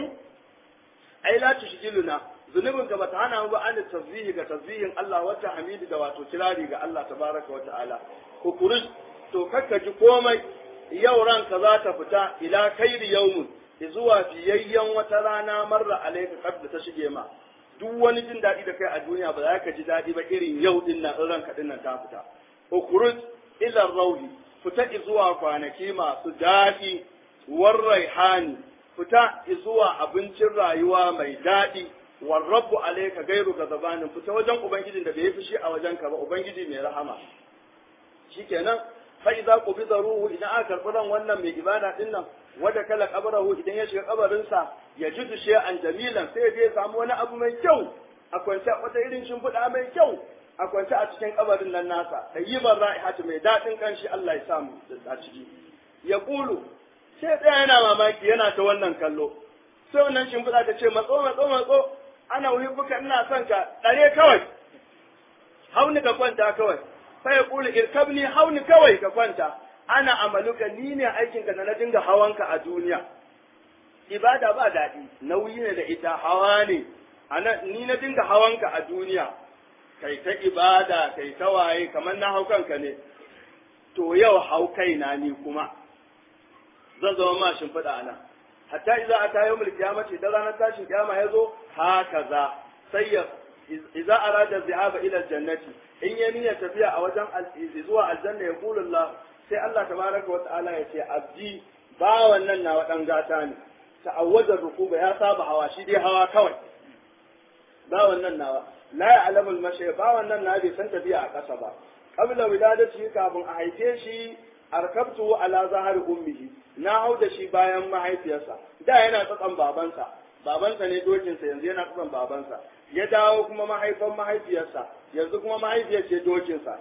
ai la tushgiluna zunubinka bata hana mu ba an tasbihi ga tasbihin Allah wata hamidi da wato kirari ga Allah tabaraka wa ta'ala kukuruj to kakka ji komai yau ranka za ta fita ila kairi yaumun zuwa fiyayyen wata rana marra alaika kad ta shige ma duk wani jin daɗi da kai a duniya ba za ka ji daɗi ba irin yau din nan in ranka din nan ta fita ukhruj ila rawli fita zuwa kwanaki masu daɗi war raihani fita zuwa abincin rayuwa mai daɗi war rabbu alayka gairu gazabanin fita wajen ubangijin da bai fushi a wajen ka ba ubangiji mai rahama shikenan fa idza qubida ruhu idan aka karɓi ran wannan mai ibada din nan wada kala kabarahu idan ya shiga kabarinsa ya ji dushe an jamilan sai ya samu wani abu mai kyau a kwance wata irin shimfiɗa mai kyau a kwance a cikin kabarin nan nasa da yi ban ra'ihatu mai daɗin kanshi Allah ya samu a ciki ya kulu sai ɗaya yana mamaki yana ta wannan kallo sai wannan shimfiɗa ta ce matso matso matso ana uhibbuka ina son ka ɗare kawai hauni ka kwanta kawai sai ya kulu irkabni hauni kawai ka kwanta ana amaluka ni ne aikinka da na dinga hawanka a duniya ibada ba daɗi nauyi ne da ita hawa ne ana ni na dinga hawanka a duniya kai ta ibada kai ta waye kamar na hau kanka ne to yau hau kaina ni kuma zan zama ma shimfiɗa nan hatta idza ata yawmul qiyamati da ranar tashin kiyama yazo hakaza sai ya idza arada dhahaba ila aljannati in ya niyya tafiya a wajen zuwa aljanna ya qulu Allah sai Allah tabaraka wa ta'ala ya ce abdi ba wannan nawa dan gata ne ta'awwaza rukuba ya saba hawa shi dai hawa kawai ba wannan nawa la ya'lamu al-mashi ba wannan na bai san tafiya a ƙasa ba qabla wiladati kafin a haife shi arkabtu ala zahari ummihi na hau da shi bayan mahaifiyarsa da yana tsakan babansa babansa ne dokinsa yanzu yana tsakan babansa ya dawo kuma mahaifan mahaifiyarsa yanzu kuma mahaifiyar ce dokinsa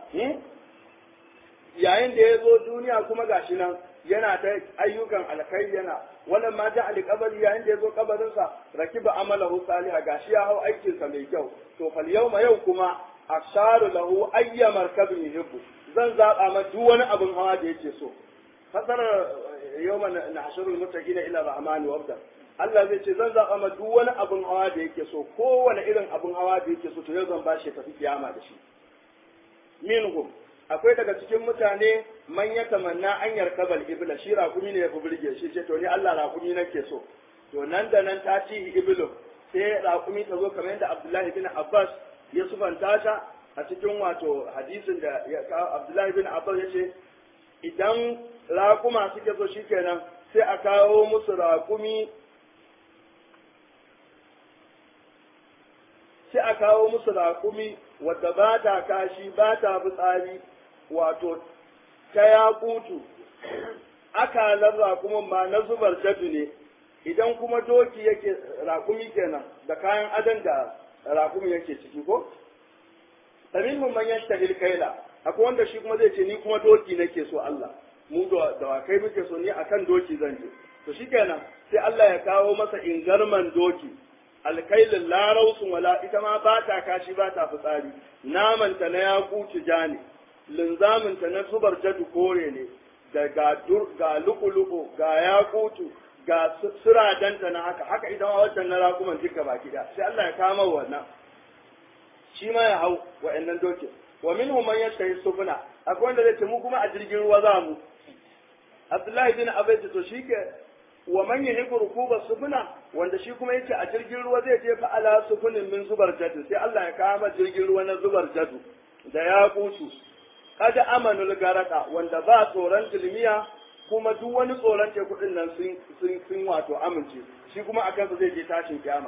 yayin da ya zo duniya kuma gashi nan yana ta ayyukan alkai yana wannan ma ja alƙabari yayin da ya zo kabarinsa rakiba amalahu salihah gashi ya hau aikinsa mai kyau to fal yawma yau kuma asharu lahu ayya markabin yuhibbu zan zaba ma duk wani abin hawa da yake so fasarar yawma nahshurul muttaqina ila rahmani wabda Allah zai ce zan zaba ma duk wani abin hawa da yake so kowane irin abin hawa da yake so to yau zan bashi tafi kiyama da shi minhum akwai daga cikin mutane man ya tamanna an yarkabal ibla shi rakumi ne ya fi burge shi ce to ni Allah rakumi nake so to nan da nan ta ci iblu sai rakumi ta zo kamar yadda Abdullahi bin Abbas ya sufanta ta a cikin wato hadisin da ya Abdullahi bin Abbas ya ce idan rakuma suke so shikenan sai a kawo musu rakumi sai a kawo musu rakumi wadda ba ta kashi ba ta fitsari wato ta yakutu akalar rakumin ma na zubar jadu ne idan kuma doki yake rakumi kenan da kayan adon da rakumi yake ciki ko tamin mun man yashtahil kaila akwai wanda shi kuma zai ce ni kuma doki nake so Allah mu da kai muke so ni akan doki zan je to shikenan sai Allah ya kawo masa ingarman doki alkailin larausun wala ita ma ba ta kashi ba ta fitsari namanta na yakutu ja ne linzaminta na zubar jadu kore ne da ga ga luku ga yakutu ga suradanta na haka haka idan a wancan na rakuman duka baki da sai Allah ya kama wannan shi ma ya hau wa'annan dokin wa minhum man yashtahi sufuna akwai wanda zai ce mu kuma a jirgin ruwa za mu Abdullahi bin Abai to shi ke wa man yahibu rukuba sufuna wanda shi kuma yace a jirgin ruwa zai je fa ala sufunin min zubar jadu sai Allah ya kama jirgin ruwa na zubar jadu da ya kutu kada amanul garaka wanda ba tsoron tilmiya kuma duk wani tsoron teku din nan sun sun sun wato amince shi kuma akan su zai je tashin kiyama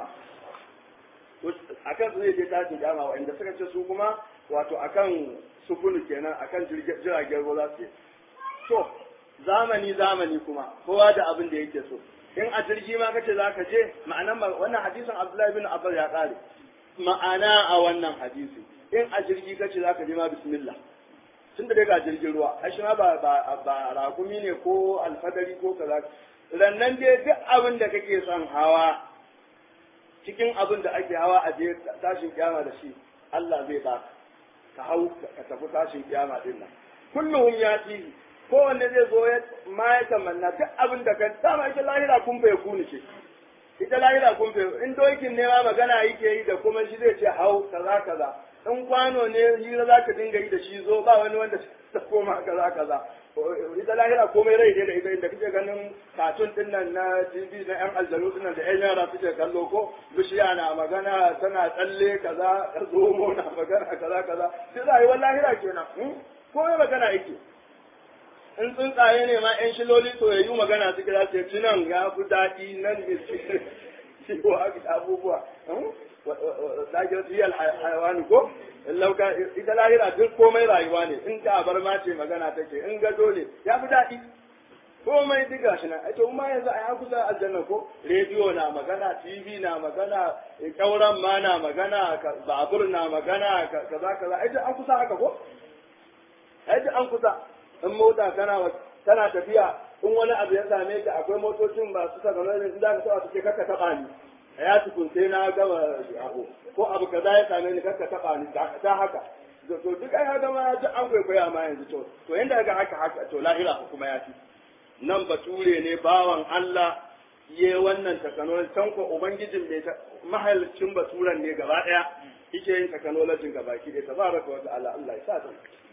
akan su zai je tashin kiyama wanda suka ce su kuma wato akan sufunu kenan akan jiragen ruwa za su to zamani zamani kuma kowa da abin da yake so in a jirgi ma kace za ka je ma'anan wannan hadisin Abdullahi bin Abbas ya kare ma'ana a wannan hadisi in a jirgi kace za ka je ma bismillah tun da dai ga jirgin ruwa ai shi ma ba ba ba rakumi ne ko alfadari ko kaza rannan dai duk abin da kake son hawa cikin abin da ake hawa a je tashin kiyama da shi Allah zai ba ka hau ka tafi tashin kiyama din nan kulluhum yati kowanne zai zo ya ma ya tamanna duk abin da kan dama ita lahira kun bai kuni ce ita lahira kun bai in dokin ne ma magana yake yi da kuma shi zai ce hau kaza kaza in kwano ne hira za ka dinga yi da shi zo ba wani wanda ta koma kaza kaza ita lahira komai rai ne da ita inda kake ganin katun din nan na TV na yan aljanu din nan da yan yara suke kallo ko bishiya na magana tana tsalle kaza zomo na magana kaza kaza sai rayuwar lahira kenan komai magana yake in tsuntsaye ne ma yan shiloli soyayyu magana suke za su ci nan ya fi daɗi nan ne shi ko abubuwa dajiyar riyal hayawani ko lauka ita lahira duk komai rayuwa ne in ta bar ma ce magana take in gado ne ya fi daɗi komai duk gashi nan ai to ma yanzu ai an kusa aljanna ko rediyo na magana tv na magana kauran ma na magana babur na magana kaza kaza ai an kusa haka ko ai an kusa in mota kana tana tafiya in wani abu ya same ka akwai motocin ba su saka nan in za ka taba su ce kakka taba ni ya tukun sai na gama abu ko abu kaza ya same ni kakka taba ni ta haka to duk ai haka ma duk an kwaikwaya ma yanzu to to yanda ga haka haka to lahira kuma ya fi nan bature ne bawan Allah ye wannan technology can ko ubangijin mai mahalicin baturan ne gaba daya yake yin technology gaba ki da tabaraka wa ta'ala Allah ya sa ta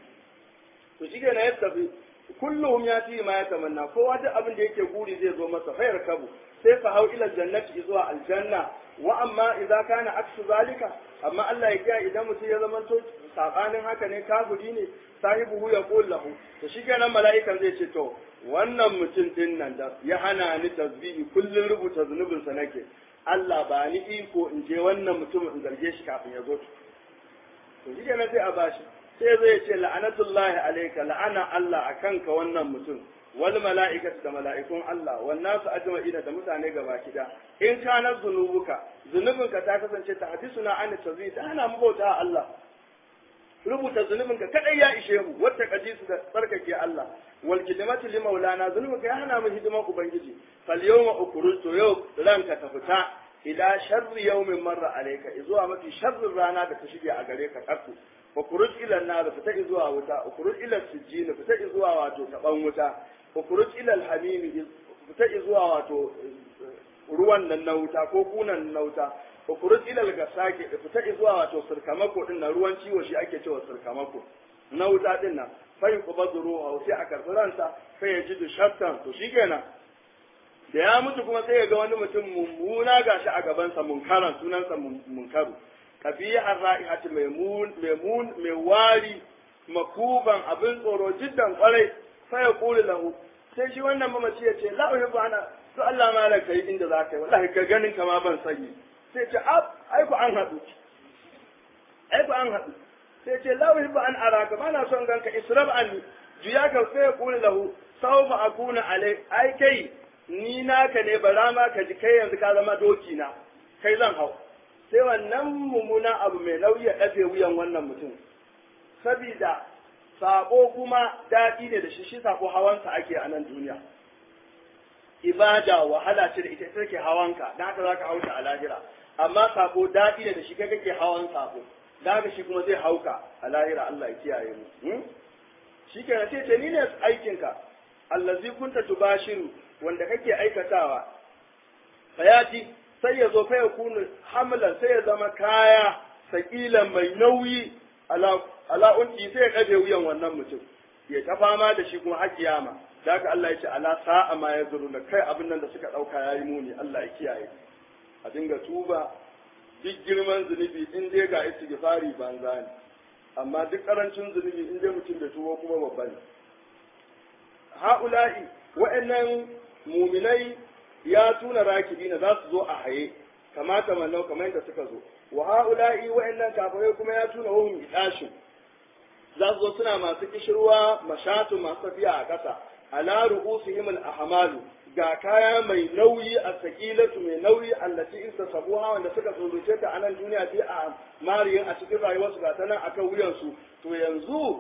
to shi na yadda fi kullum ya ci ma ya tamanna kowa duk abin da yake guri zai zo masa fayar kabu sai fa hau ila jannati zuwa aljanna wa amma idza kana aksu zalika amma Allah ya kiya idan mutum ya zama to sabanin haka ne kafiri ne sahibu ya qul lahu to shi kenan mala'ikan zai ce to wannan mutum din nan da ya hana ni tasbihi kullun rubuta zunubin sa nake Allah ba ni iko in je wannan mutum in zarge shi kafin ya zo to shi kenan sai a bashi sai zai ce la'anatullahi alayka la'ana Allah akan ka wannan mutum wal mala'ikatu da mala'ikun Allah wan nasu ajma'ina da mutane gaba kida in kana zunubuka zunubinka ta kasance ta hadisuna an tazwi ta ana mu bauta Allah rubuta zunubinka kadai ya ishe mu wata kadisu da tsarkake Allah wal kidmatu li maulana zunubinka ya hana mu hidiman ubangiji fal yawma ukhruju yau ranka ta fita ila sharri yawmin marra alayka zuwa mafi sharrin rana da ta shige a gare ka kafu wa kuruj ila nar fita zuwa wuta wa kuruj ila sijjin fita zuwa wato taban wuta wa kuruj ila alhamim fita zuwa wato ruwan nan na wuta ko kunan na wuta wa kuruj ila algasaki fita zuwa wato sirkamako din na ruwan ciwo shi ake cewa sirkamako na wuta din nan fa yuqbadu ruha sai a karbi ransa fa yajidu shattan to shikenan da ya mutu kuma sai ya ga wani mutum mummuna gashi a gabansa munkaran sunansa munkaru kabihar ra'ihati maimun maimun mai wari makuban abin tsoro jiddan kwarai fa ya kula lahu sai shi wannan mamaci ya ce la uhibbu ana to Allah ma la kai inda za ka yi wallahi ka ganin ka ma ban sanyi sai ce ab ai ku an hadu ai ku an hadu sai ce la uhibbu an araka ba na son ganka israb an juya ka sai ya kula lahu sawfa akuna alai ai kai ni naka ne bara ma ka ji kai yanzu ka zama doki na kai zan hau sai wannan mummuna abu mai nauyi ya ɗafe wuyan wannan mutum sabida sabo kuma daɗi ne da shi shi sabo hawansa ake a nan duniya ibada wahala ce da ita take hawanka da haka zaka hauta a lahira amma sabo daɗi ne da shi kai kake hawan sabo da haka shi kuma zai hauka a lahira Allah ya kiyaye mu shikenan sai ce ni ne aikinka allazi kunta tubashiru wanda kake aikatawa fayati sai ya zo fa ya kunu hamlan sai ya zama kaya sakilan mai nauyi ala ala unki sai ya kaje wuyan wannan mutum ya ta fama da shi kuma har kiyama da haka Allah ya ce ala sa'a ma ya zuru da kai abin nan da suka dauka yayi muni Allah ya kiyaye a dinga tuba duk girman zunubi in dai ga istighfari banza ne amma duk karancin zunubi in dai mutum da tuwo kuma babba ne ha'ula'i wa'annan muminai ya tuna rakibina za su zo a haye kamata mallau kamar yadda suka zo wa ha'ula'i wa'annan kafirai kuma ya tuna wahum idashin za su zo suna masu kishirwa mashatu masu tafiya a ƙasa ala ru'usihim al-ahmalu ga kaya mai nauyi a sakilatu mai nauyi allati isa sabuha wanda suka tsoroce ta a nan duniya sai a mariyin a cikin rayuwarsu ga ta nan akan wuyansu to yanzu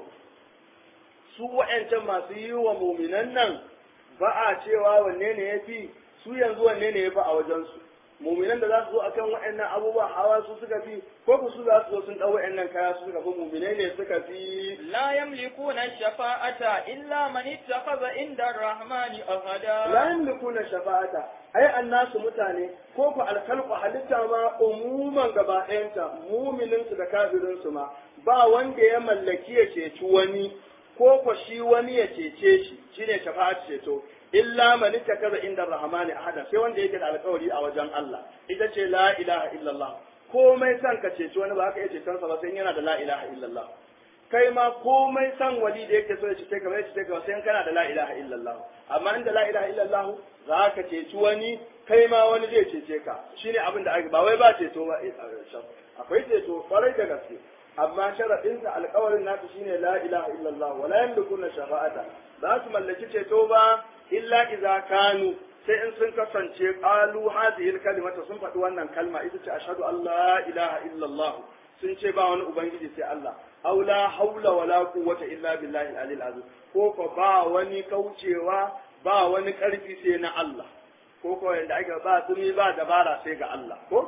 su wa'ancan masu yi wa muminan nan ba a cewa wanne ne ya fi su yanzu wanne ne ya fi a wajensu muminan da za su zo akan wa'annan abubuwa hawa su suka fi ko ku su za su zo sun ɗau wa'annan kaya su suka fi muminai ne suka fi لا يملكون الشفاعة إلا من اتخذ عند الرحمن أهدا la yamlikuna shafa'ata ai annasu mutane ko ku alkalqu halitta ma umuman gaba ɗayanta muminin su da kafirin su ma ba wanda ya mallaki ya ceci wani ko ko shi wani ya cece shi shine shafa'at ceto illa man ittakaza inda rahmani ahada sai wanda yake da alƙawari a wajen Allah ita ce la ilaha illallah komai san ka ceci wani ba ka iya ceton sa ba sai yana da la ilaha illallah kai ma komai san wali da yake so ya cece ka bai cece ka sai kana da la ilaha illallah amma inda la ilaha illallah za ka ceci wani kai ma wani zai cece ka shine abin da ake ba wai ba ceto ba akwai ceto kwarai da gaske amma sharadin sa alƙawarin nasu shine la ilaha illallah wala yamlikuna shafa'ata ba su mallaki ceto ba illa idza kanu sai in sun kasance qalu hadhihi kalimata sun faɗi wannan kalma ita ce ashhadu an la ilaha illallah sun ce ba wani ubangiji sai Allah aw la haula wala quwwata illa billahi al-aliyyil azim ko ko ba wani kaucewa ba wani karfi sai na Allah ko ko yanda ake ba tsumi ba dabara sai ga Allah ko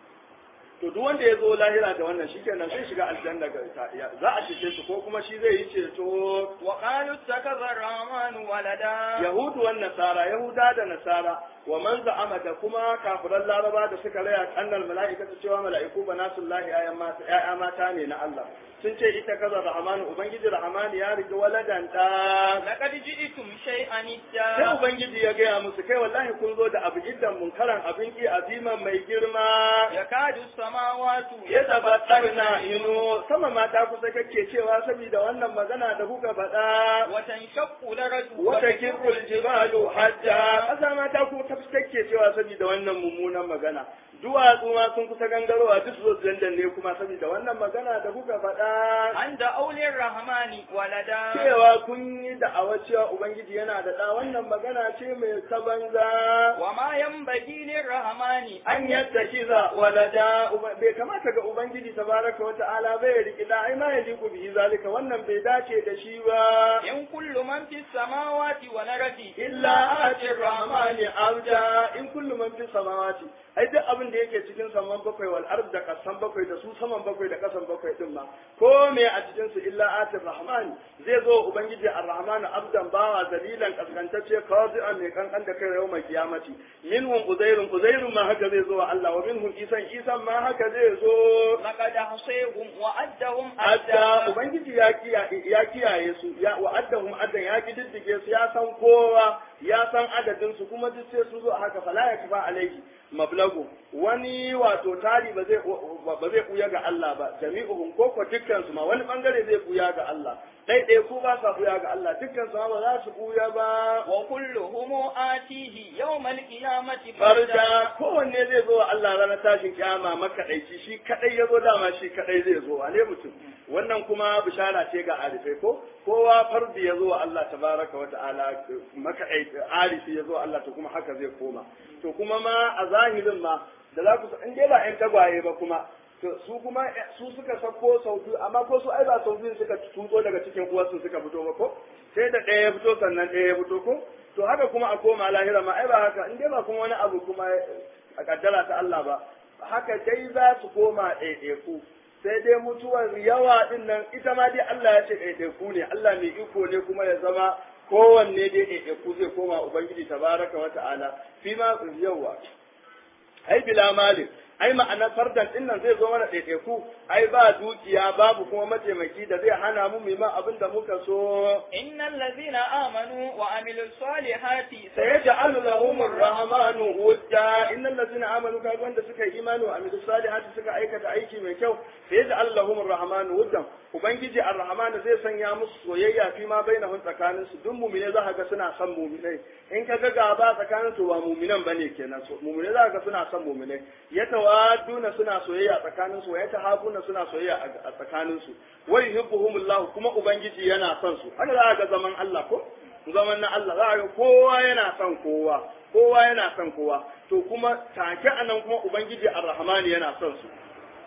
to duk wanda ya zo lahira da wannan shikenan zai shiga aljanna ga za a cece shi ko kuma shi zai yi ceto وقالوا اتخذ الرحمن ولدا yahudu wan nasara yahuda da nasara wa man za'ama da kuma kafiran laraba da suka raya annal mala'ikata cewa mala'iku banasullahi ayan mata ya'ya mata ne na Allah sun ce ita kaza rahmanu ubangiji rahmani ya riga waladan da لقد جئتم شيئا sai إدا ubangiji ya gaya musu kai wallahi kun zo da abu iddan munkaran abin ki aziman mai girma يكاد السماوات ya tabbatarna ino sama mata kusa kake cewa saboda wannan magana da kuka faɗa وتنشق الأرض wata kirkul jibalu hajja ƙasa mata kuma ta kake cewa saboda wannan mummunan magana duwatsu ma sun kusa gangarowa duk zo dandan ne kuma saboda wannan magana da kuka faɗa عند أولي الرحمن ولدا cewa kun yi da'awar cewa ubangiji yana da ɗa wannan magana ce mai ta banza وما ينبغي للرحمن an yadda kiza walada Uba- bai kamata ga ubangiji tabaraka wa ta'ala bai riki da ai ma yaliku bihi zalika wannan bai dace da shi ba إن كل من في السماوات والأرض illa ati rahmani abda in kullu man fi samawati ai duk abin da yake cikin saman bakwai wal ard da kasan bakwai da su saman bakwai da kasan bakwai din ma ko me a cikin su illa ati rahmani zai zo ubangiji ar-rahmanu abdan bawa dalilan kaskantacce qadi'an mai kankan da kai yau mai kiyamati minhum uzairun uzairun ma haka zai zo wa Allah wa minhum isan isan ma haka zai zo لقد أحصيهم وعدهم adda ubangiji ya kiyaye ya kiyaye su ya wa addahum addan ya kididdige su ya san kowa ya san adadin su kuma duk sai su zo a haka fala ya kafa alaihi mablagu wani wato tari ba zai ba zai kuya ga Allah ba jami'uhum ko ko dukkan su ma wani bangare zai kuya ga Allah dai dai ku ba sa kuya ga Allah dukkan su ma ba za su kuya ba وكلهم آتيه يوم القيامة farda kowanne zai zo wa Allah ranar tashin kiyama makaɗaici shi kaɗai ya zo dama shi kaɗai zai zo wane mutum wannan kuma bishara ce ga arifai ko kowa fardi ya zo wa Allah tabaraka wa ta'ala makaɗaici arifi ya zo wa Allah to kuma haka zai koma to kuma ma a zahirin ma da za ku in dai ba ƴan tagwaye ba kuma to su kuma su suka sako sau biyu amma ko su ai ba sau biyu suka tutso daga cikin uwarsu suka fito ba ko sai da ɗaya ya fito sannan ɗaya ya fito ko to haka kuma a koma lahira ma ai ba haka in dai ba kuma wani abu kuma a kaddara ta Allah ba haka dai za su koma ɗaiɗaiku sai dai mutuwar yawa din nan ita ma dai Allah ya ce ɗaiɗaiku ne Allah mai iko ne kuma ya zama kowanne dai ɗaiɗaiku zai koma ubangiji tabaraka wa ta'ala fi ma yawa ai bila malik ai ma'anar fardan din nan zai zo mana ɗaiɗaiku ai ba dukiya babu kuma mataimaki da zai hana mu mai abin da muka so innal ladzina amanu wa amilus salihati sayaj'alu lahumur rahmanu wudda innal ladzina amanu kaga wanda suka yi imani wa amilus salihati suka aikata aiki mai kyau sayaj'alu lahumur rahmanu wuddan ubangiji ar-rahman zai sanya musu soyayya fi ma bainahum tsakanin su duk mu'mine za ka ga suna son mu'minai in ka ga gaba tsakanin su ba mu'minan bane kenan so mu'mine za ka ga suna son mu'minai yatawaduna suna soyayya tsakanin su wa yatahabuna suna soyayya a tsakanin su wa yuhibbuhumullah kuma ubangiji yana son su haka za ga zaman Allah ko zaman na Allah za ga kowa yana son kowa kowa yana son kowa to kuma take anan kuma ubangiji ar-rahman yana son su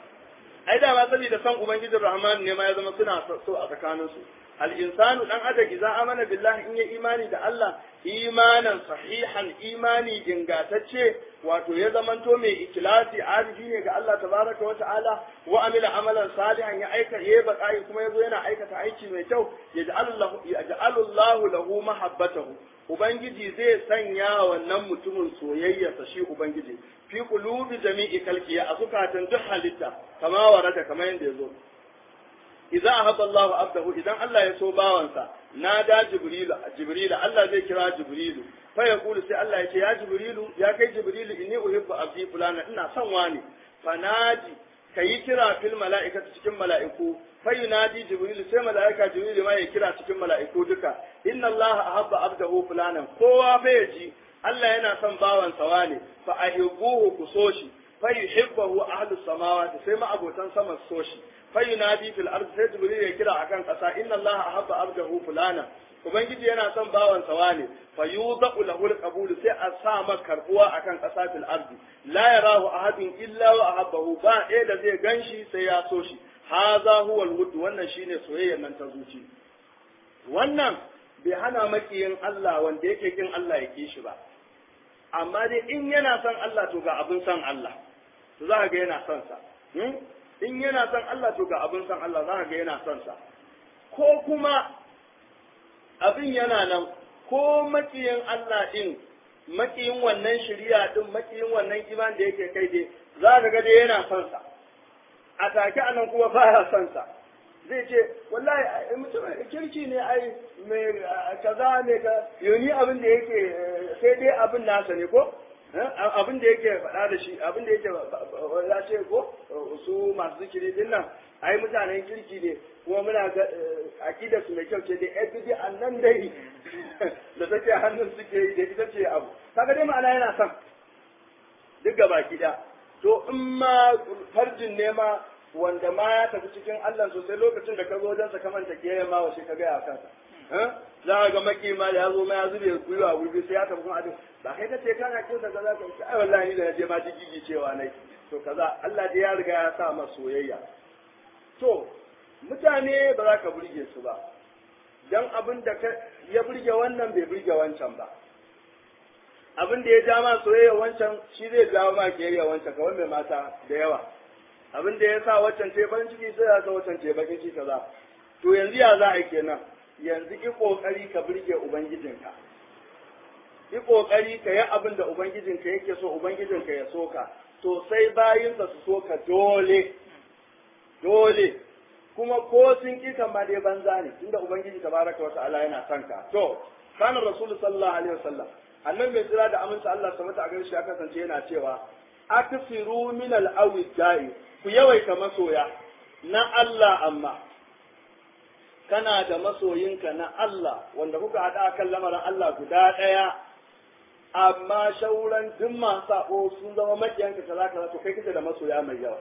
ai da ma saboda san ubangijin rahman ne ma ya zama suna so a tsakanin su al insanu dan adam idan amana billahi in ya imani da Allah imanan sahihan imani dingatacce wato ya zamanto mai ikhlasi arifi ne ga Allah tabaraka wa ta'ala wa amila amalan salihan ya aika ya bakai kuma yazo yana aikata aiki mai kyau yaj'alullahu yaj'alullahu lahu mahabbatahu ubangiji zai sanya wannan mutumin soyayyarsa shi ubangiji fi qulubi jami'i kalkiya a zukatan duk halitta kama warada kamar yadda yazo idza ahabba Allahu abdahu idan Allah ya so bawansa nada jibrilu jibrilu Allah zai kira jibrilu fa yaqulu sai Allah ya ce ya jibrilu ya kai jibrilu inni uhibbu abdi fulana ina son wani fanadi kayi kira fil mala'ikati cikin mala'iku fa yunadi jibrilu sai mala'ika jibrilu ma ya kira cikin mala'iku duka inna Allah ahabba abdahu fulanan kowa fa yaji Allah yana son bawansa wane fa ahibbuhu ku so shi fa yuhibbuhu ahlus samawati sai ma abotan sama so shi fa yunadi fil ardi sai jibril ya kira akan kasa inna allaha ahabba abdahu fulana ubangiji yana son bawansa wane fa yudau lahu alqabul sai a sa maka karbuwa akan kasa fil ardi la yarahu ahadun illa wa ahabbahu ba ɗaya da zai ganshi sai ya so shi haza huwa alwud wannan shine soyayyar nan ta zuci wannan bai hana makiyin Allah wanda yake kin Allah ya ki shi ba amma dai in yana son Allah to ga abin son Allah to za ka ga yana son sa in yana son Allah to ga abin son Allah za ka ga yana son sa ko kuma abin yana nan ko makiyin Allah din makiyin wannan shari'a din makiyin wannan iman da yake kai dai za ka ga dai yana son sa a take anan kuma baya son sa zai ce wallahi mutum kirki ne ai mai kaza ne ka yoni abin da yake sai dai abin nasa ne ko abin da yake faɗa da shi abin da yake ya ce ko su masu zikiri din nan ai mutanen kirki ne kuma muna ga akidar su mai kyau ce dai FBD nan dai da take hannun suke yi da ita ce abu kaga dai ma'ana yana son duk gaba da to in ma farjin ne ma wanda ma ya tafi cikin Allah sosai lokacin da ka zo wajen sa kamanta ke ma washe ka gaya kansa za ka ga maki ma da ya zo ma ya zube gwiwa wuri sai ya tafi kuma adin ba kai ka ce kana kin sa kaza ka ai wallahi da je ma digigi cewa nai to kaza Allah dai ya riga ya sa ma soyayya to mutane ba za ka burge su ba dan abin da ya burge wannan bai burge wancan ba abin da ya ja ma soyayya wancan shi zai jawo ma kiyayya wancan kawai mai mata da yawa abin da ya sa waccan ce farin ciki sai ya sa waccan ce bakin ciki kaza to yanzu ya za a yi kenan yanzu ki kokari ka burge ubangijinka ki kokari ka yi abin da ubangijinka yake so ubangijinka ya so ka to sai bayinsa su so ka dole dole kuma ko sun ki kan ma dai banza ne tunda ubangiji tabaraka wa ta'ala yana son ka to kana rasul sallallahu alaihi wasallam annabi mai tsira da aminci Allah subhanahu wa ta'ala ya kasance yana cewa aksiru min al-awidai ku yawaita masoya na Allah amma kana da masoyinka na Allah wanda kuka haɗa kan lamarin Allah guda ɗaya amma shauran duk masu sako sun zama makiyanka kaza kaza to kai kake da masoya mai yawa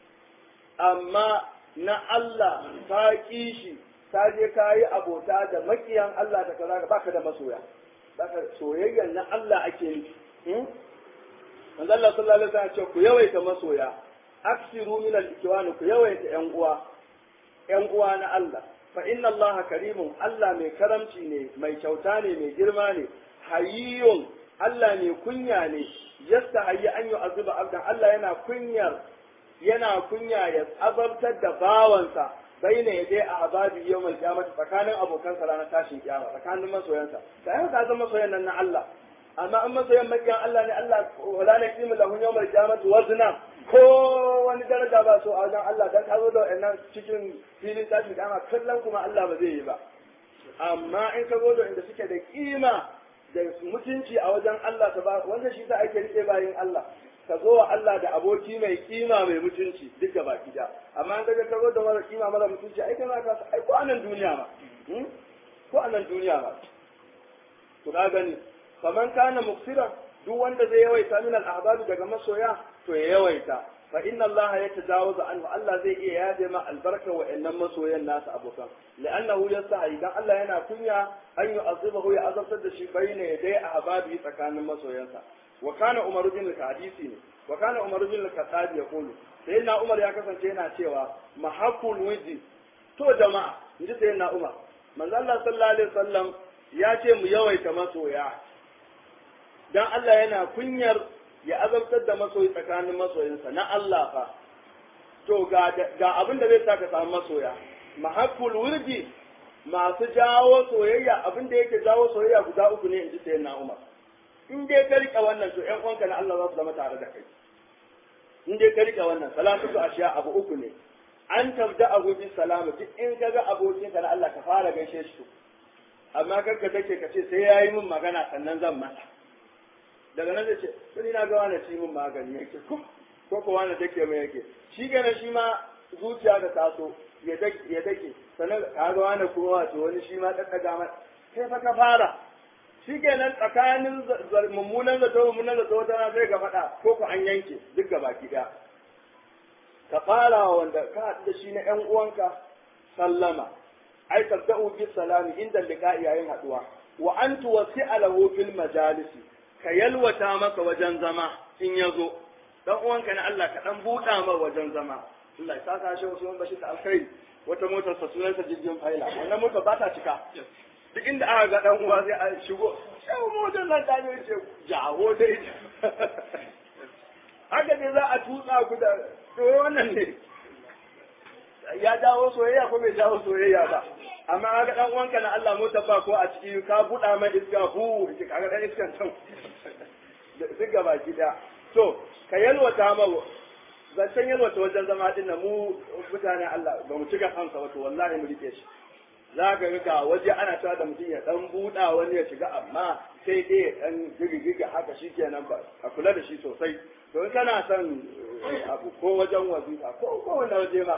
amma na Allah ka ƙi shi ka je ka yi abota da makiyan Allah da kaza baka da masoya baka soyayyar na Allah ake yi manzo Allah sallallahu alaihi wasallam ce ku yawaita masoya aksiru min al-ikwani ku yawaita yan uwa yan uwa na Allah fa inna Allah karimun Allah mai karamci ne mai kyauta ne mai girma ne hayyun Allah ne kunya ne yasta hayyi an yi azuba abdan Allah yana kunyar yana kunya ya azabtar da bawansa baina ya dai a azabi yawmal qiyamah tsakanin abokansa ranar tashin kiyama tsakanin masoyansa sai ka zama masoyan nan na Allah amma an masoyan makiyan Allah ne Allah wala na kimu lahu yawmal qiyamah wazna ko wani daraja ba so a wajen Allah dan ka zo da wannan cikin filin tashin kiyama kallon kuma Allah ba zai yi ba amma in ka zo da inda suke da kima da mutunci a wajen Allah ta ba wanda shi ta ake rike bayin Allah ka zo wa Allah da aboki mai kima mai mutunci duk da baki da amma in kaga ka zo da mara kima mara mutunci ai kana ka ai ko anan duniya ma ko anan duniya ma to ka gani faman kana muksiran duk wanda zai yawaita min al daga masoya to ya yawaita fa inna Allah ya tajawaza anhu Allah zai iya yaje ma albarka wa innan masoyan nasu abokan la'annahu yastahi dan Allah yana kunya an yu'azibahu ya azabtar da shi bayna yadai ahbabi tsakanin masoyansa wa kana Umar bin al-Hadisi ne wa kana Umar bin al-Khattab yaqulu sayyidina Umar ya kasance yana cewa mahakul wiji to jama'a inji sayyidina Umar manzo Allah sallallahu alaihi wasallam ya ce mu yawaita masoya dan Allah yana kunyar ya azabtar da masoyi tsakanin masoyinsa na Allah fa to ga ga abin da zai sa ka samu masoya mahakkul wurdi masu jawo soyayya abin da yake jawo soyayya guda uku ne inji sayyidina Umar in dai ka rika wannan to ƴan uwanka na Allah za su zama tare da kai in dai ka rika wannan salatu ashiya abu uku ne an tabda abu bi salama duk in ka ga abokinka na Allah ka fara gaishe shi amma kanka take ka ce sai yayi min magana sannan zan masa daga nan zai ce sai na ga wani ci min magani yake ko ko ko wani take mai yake shi gane shi ma zuciya da taso ya dake ya dake sannan ka ga wani kuma wato wani shi ma daddaga mai sai fa ka fara shi kenan tsakanin mummunan zato mummunan zato wata na sai ka faɗa ko ku an yanke duk ga baki ɗaya ka fara wanda ka haɗu da shi na ƴan uwanka sallama ai tabda'u bis salami inda liqa'i yayin haɗuwa wa an tuwasi'a lahu fil majalisi ka yalwata maka wajen zama in ya zo dan uwanka na Allah ka dan buɗa ma wajen zama Allah ya saka shi wasu bashi ta alkhairi wata motar sa sunansa jirgin faila wannan motar ba ta cika duk inda aka ga dan uwa sai a shigo sai motar nan ta ne ce jawo dai haka ne za a tutsa ku da to wannan ne ya jawo soyayya ko bai jawo soyayya ba amma kaga dan uwanka na Allah mota ba ko a ciki ka buɗa mai iska hu kaga dan iskan can duk gaba gida to ka yalwata ma zancen yalwata wajen zama din na mu mutane Allah ba mu cika kansa wato wallahi mu rike shi za ka ga waje ana cewa da mutum ya dan buɗa wani ya shiga amma sai dai ya dan gigigiga haka shikenan ba a kula da shi sosai to in kana son abu ko wajen wazifa ko ko wanda waje ma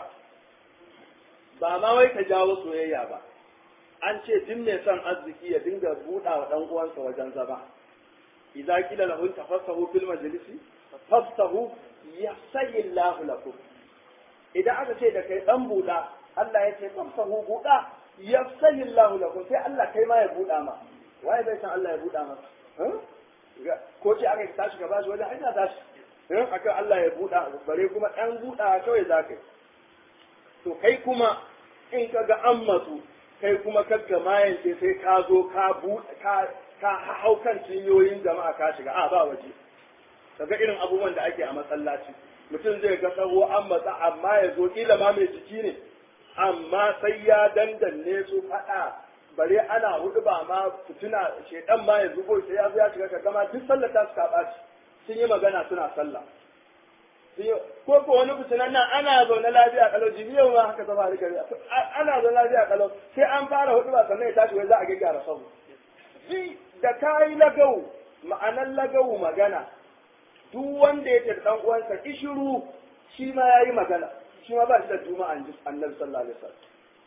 ba ma wai ka jawo soyayya ba an ce duk mai son arziki ya dinga buɗa wa ɗan uwansa wajen zama idza qila lahu tafassahu fil majlisi fafsahu yafsahi Allahu lakum idan aka ce da kai dan buɗa Allah ya ce fafsahu buɗa yafsahi Allahu lakum sai Allah kai ma ya buɗa ma waye bai san Allah ya buɗa masa ko ce aka tashi ka bashi wajen aina tashi akan Allah ya buɗa bare kuma ɗan buɗa kawai za ka yi to kai kuma in ka ga an matsu kai kuma kakka mayance sai ka zo ka buɗe ka ka hau kan cinyoyin jama'a ka shiga a ba waje kaga irin abubuwan da ake a masallaci mutum zai ga tsawo an matsa amma ya zo kila ma mai jiki ne amma sai ya dandanne su faɗa bare ana hudu ba ma fituna shedan ma ya zubo sai ya zo ya shiga ka gama duk sallar ta suka ɓaci sun yi magana suna sallah ko ko wani fitinan nan ana zaune lafiya kalau jibiyar ma haka zama da gari ana zaune lafiya kalau sai an fara hudu ba sannan ya tashi wai za a gyara sabu shi da kayi lagau ma'anar lagau magana duk wanda ya tafi dan uwansa ishiru shi ma yayi magana shi ma ba shi da juma'a annabi sallallahu alaihi wasallam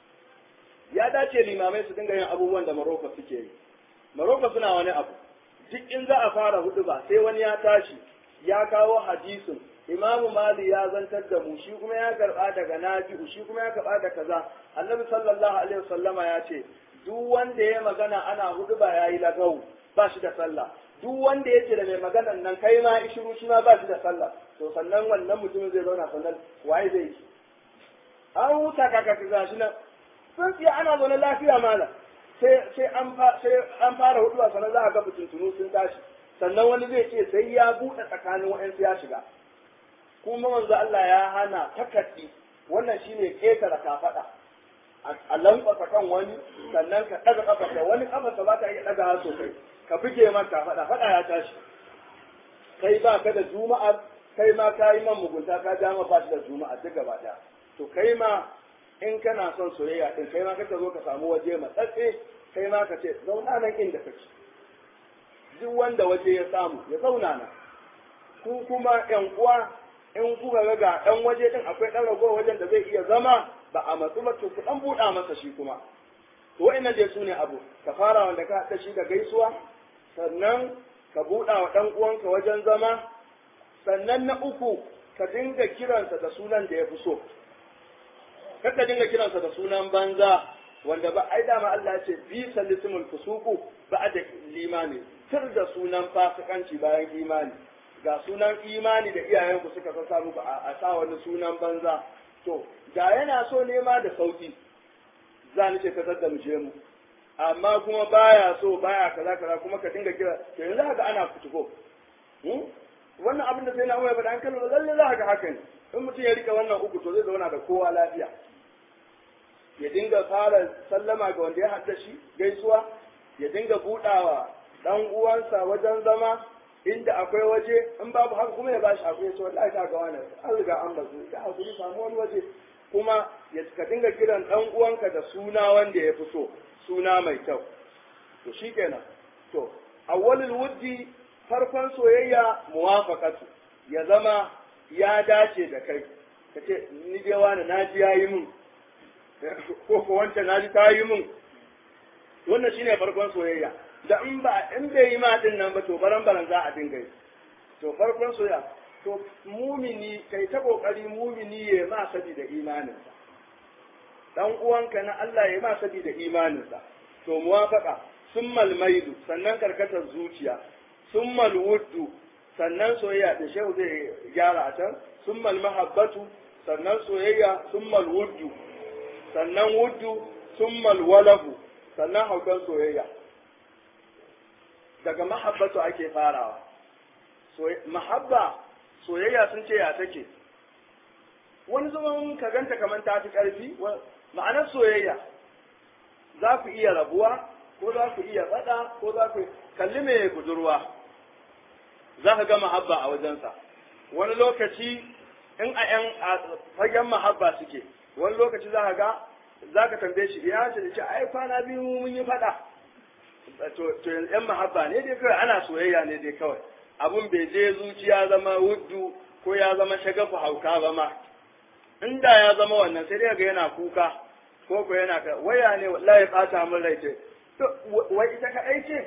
ya dace limamai su dinga yin abubuwan da Maroko suke yi Maroko suna wani abu duk in za a fara hudu ba sai wani ya tashi ya kawo hadisin imamu mali ya zantar da mu shi kuma ya karba daga nafi'u shi kuma ya karba da kaza annabi sallallahu alaihi wasallama ya ce duk wanda ya magana ana hudu ba yayi lagau ba shi da sallah duk wanda ya ce da mai maganan nan kai ma ishiru shi ma ba shi da sallah to sannan wannan mutumin zai zauna sannan waye zai yi an huta kaka ka shi nan sun tsiya ana zaune lafiya mala sai sai an sai an fara hudu sannan za a ga fitintunu sun tashi sannan wani zai ce sai ya buɗe tsakanin wa'ansu ya shiga kuma manzo Allah ya hana takaddi wannan shine ketara kafada a lankwasa kan wani sannan ka ɗaga kafarsa wani kafarsa ba ta iya ɗaga ha sosai ka buge man kafada faɗa ya tashi kai ba ka da juma'a kai ma ka yi man mugunta ka ja ma ba shi da juma'a duk gaba ɗaya to kai ma in kana son soyayya din kai ma kaka zo ka samu waje matsatse kai ma ka ce zauna nan inda kake duk wanda waje ya samu ya zauna nan ku kuma ƴan uwa in kuka ga ga ɗan waje din akwai ɗan ragowar wajen da zai iya zama ba a matsu ba to ku ɗan buɗa masa shi kuma to wa'annan dai su ne abu ka fara wanda ka haɗa shi da gaisuwa sannan ka buɗa wa ɗan uwanka wajen zama sannan na uku ka dinga kiransa da sunan da ya fi so kar ka dinga kiransa da sunan banza wanda ba ai dama Allah ya ce bi sallisimul fusuku ba da limani sir da sunan fasikanci bayan imani ga sunan imani da iyayenku suka sassa muku a sa wani sunan banza to ga yana so nema da sauki za ni ce ka da mu je mu amma kuma baya so baya kaza kaza kuma ka dinga kira to yanzu haka ana kutuko wannan abin da sai na umar faɗa an kallo lalle za ka haka ne in mutum ya rika wannan uku to zai zauna da kowa lafiya ya dinga fara sallama ga wanda ya hadda shi gaisuwa ya dinga budawa dan uwansa wajen zama inda akwai waje in babu haka kuma ya bashi akwai so wallahi ka ga wannan an riga an bazu ka hakuri samu wani waje kuma ya ka dinga kiran dan uwanka da suna wanda ya fi so suna mai kyau to shikenan to awwalul wuddi farkon soyayya muwafaqatu ya zama ya dace da kai ka ce ni dai wani na ji yayi mun ko ko wancan na ji ta yi mun wannan shine farkon soyayya da in ba in bai yi ma din nan ba to baran baran za a dinga yi to farkon soyayya to mumini kai ta kokari mumini ya ma sabi da imaninsa dan uwanka na Allah ya ma sabi da imaninsa to muwafaqa summal maidu sannan karkatar zuciya summal wuddu sannan soyayya da shehu zai gyara a can summal mahabbatu sannan soyayya summal wuddu sannan wuddu summal walahu sannan haukan soyayya daga mahabbatu ake farawa mahabba soyayya sun ce ya take wani zaman ka ganta kamar ta fi ƙarfi ma'anar soyayya za ku iya rabuwa ko za ku iya faɗa ko za ku kalli mai budurwa za ka ga mahabba a wajensa wani lokaci in a yan fagen mahabba suke wani lokaci za ka ga za ka tambaye shi ya ce da ce ai kwana biyu mun yi faɗa to yan mahabba ne dai kawai ana soyayya ne dai kawai abun bai je zuciya zama wuddu ko ya zama shagafu hauka ba ma inda ya zama wannan sai dai ga yana kuka ko ko yana ka waya ne wallahi bata min rai ce to wai ita ka aice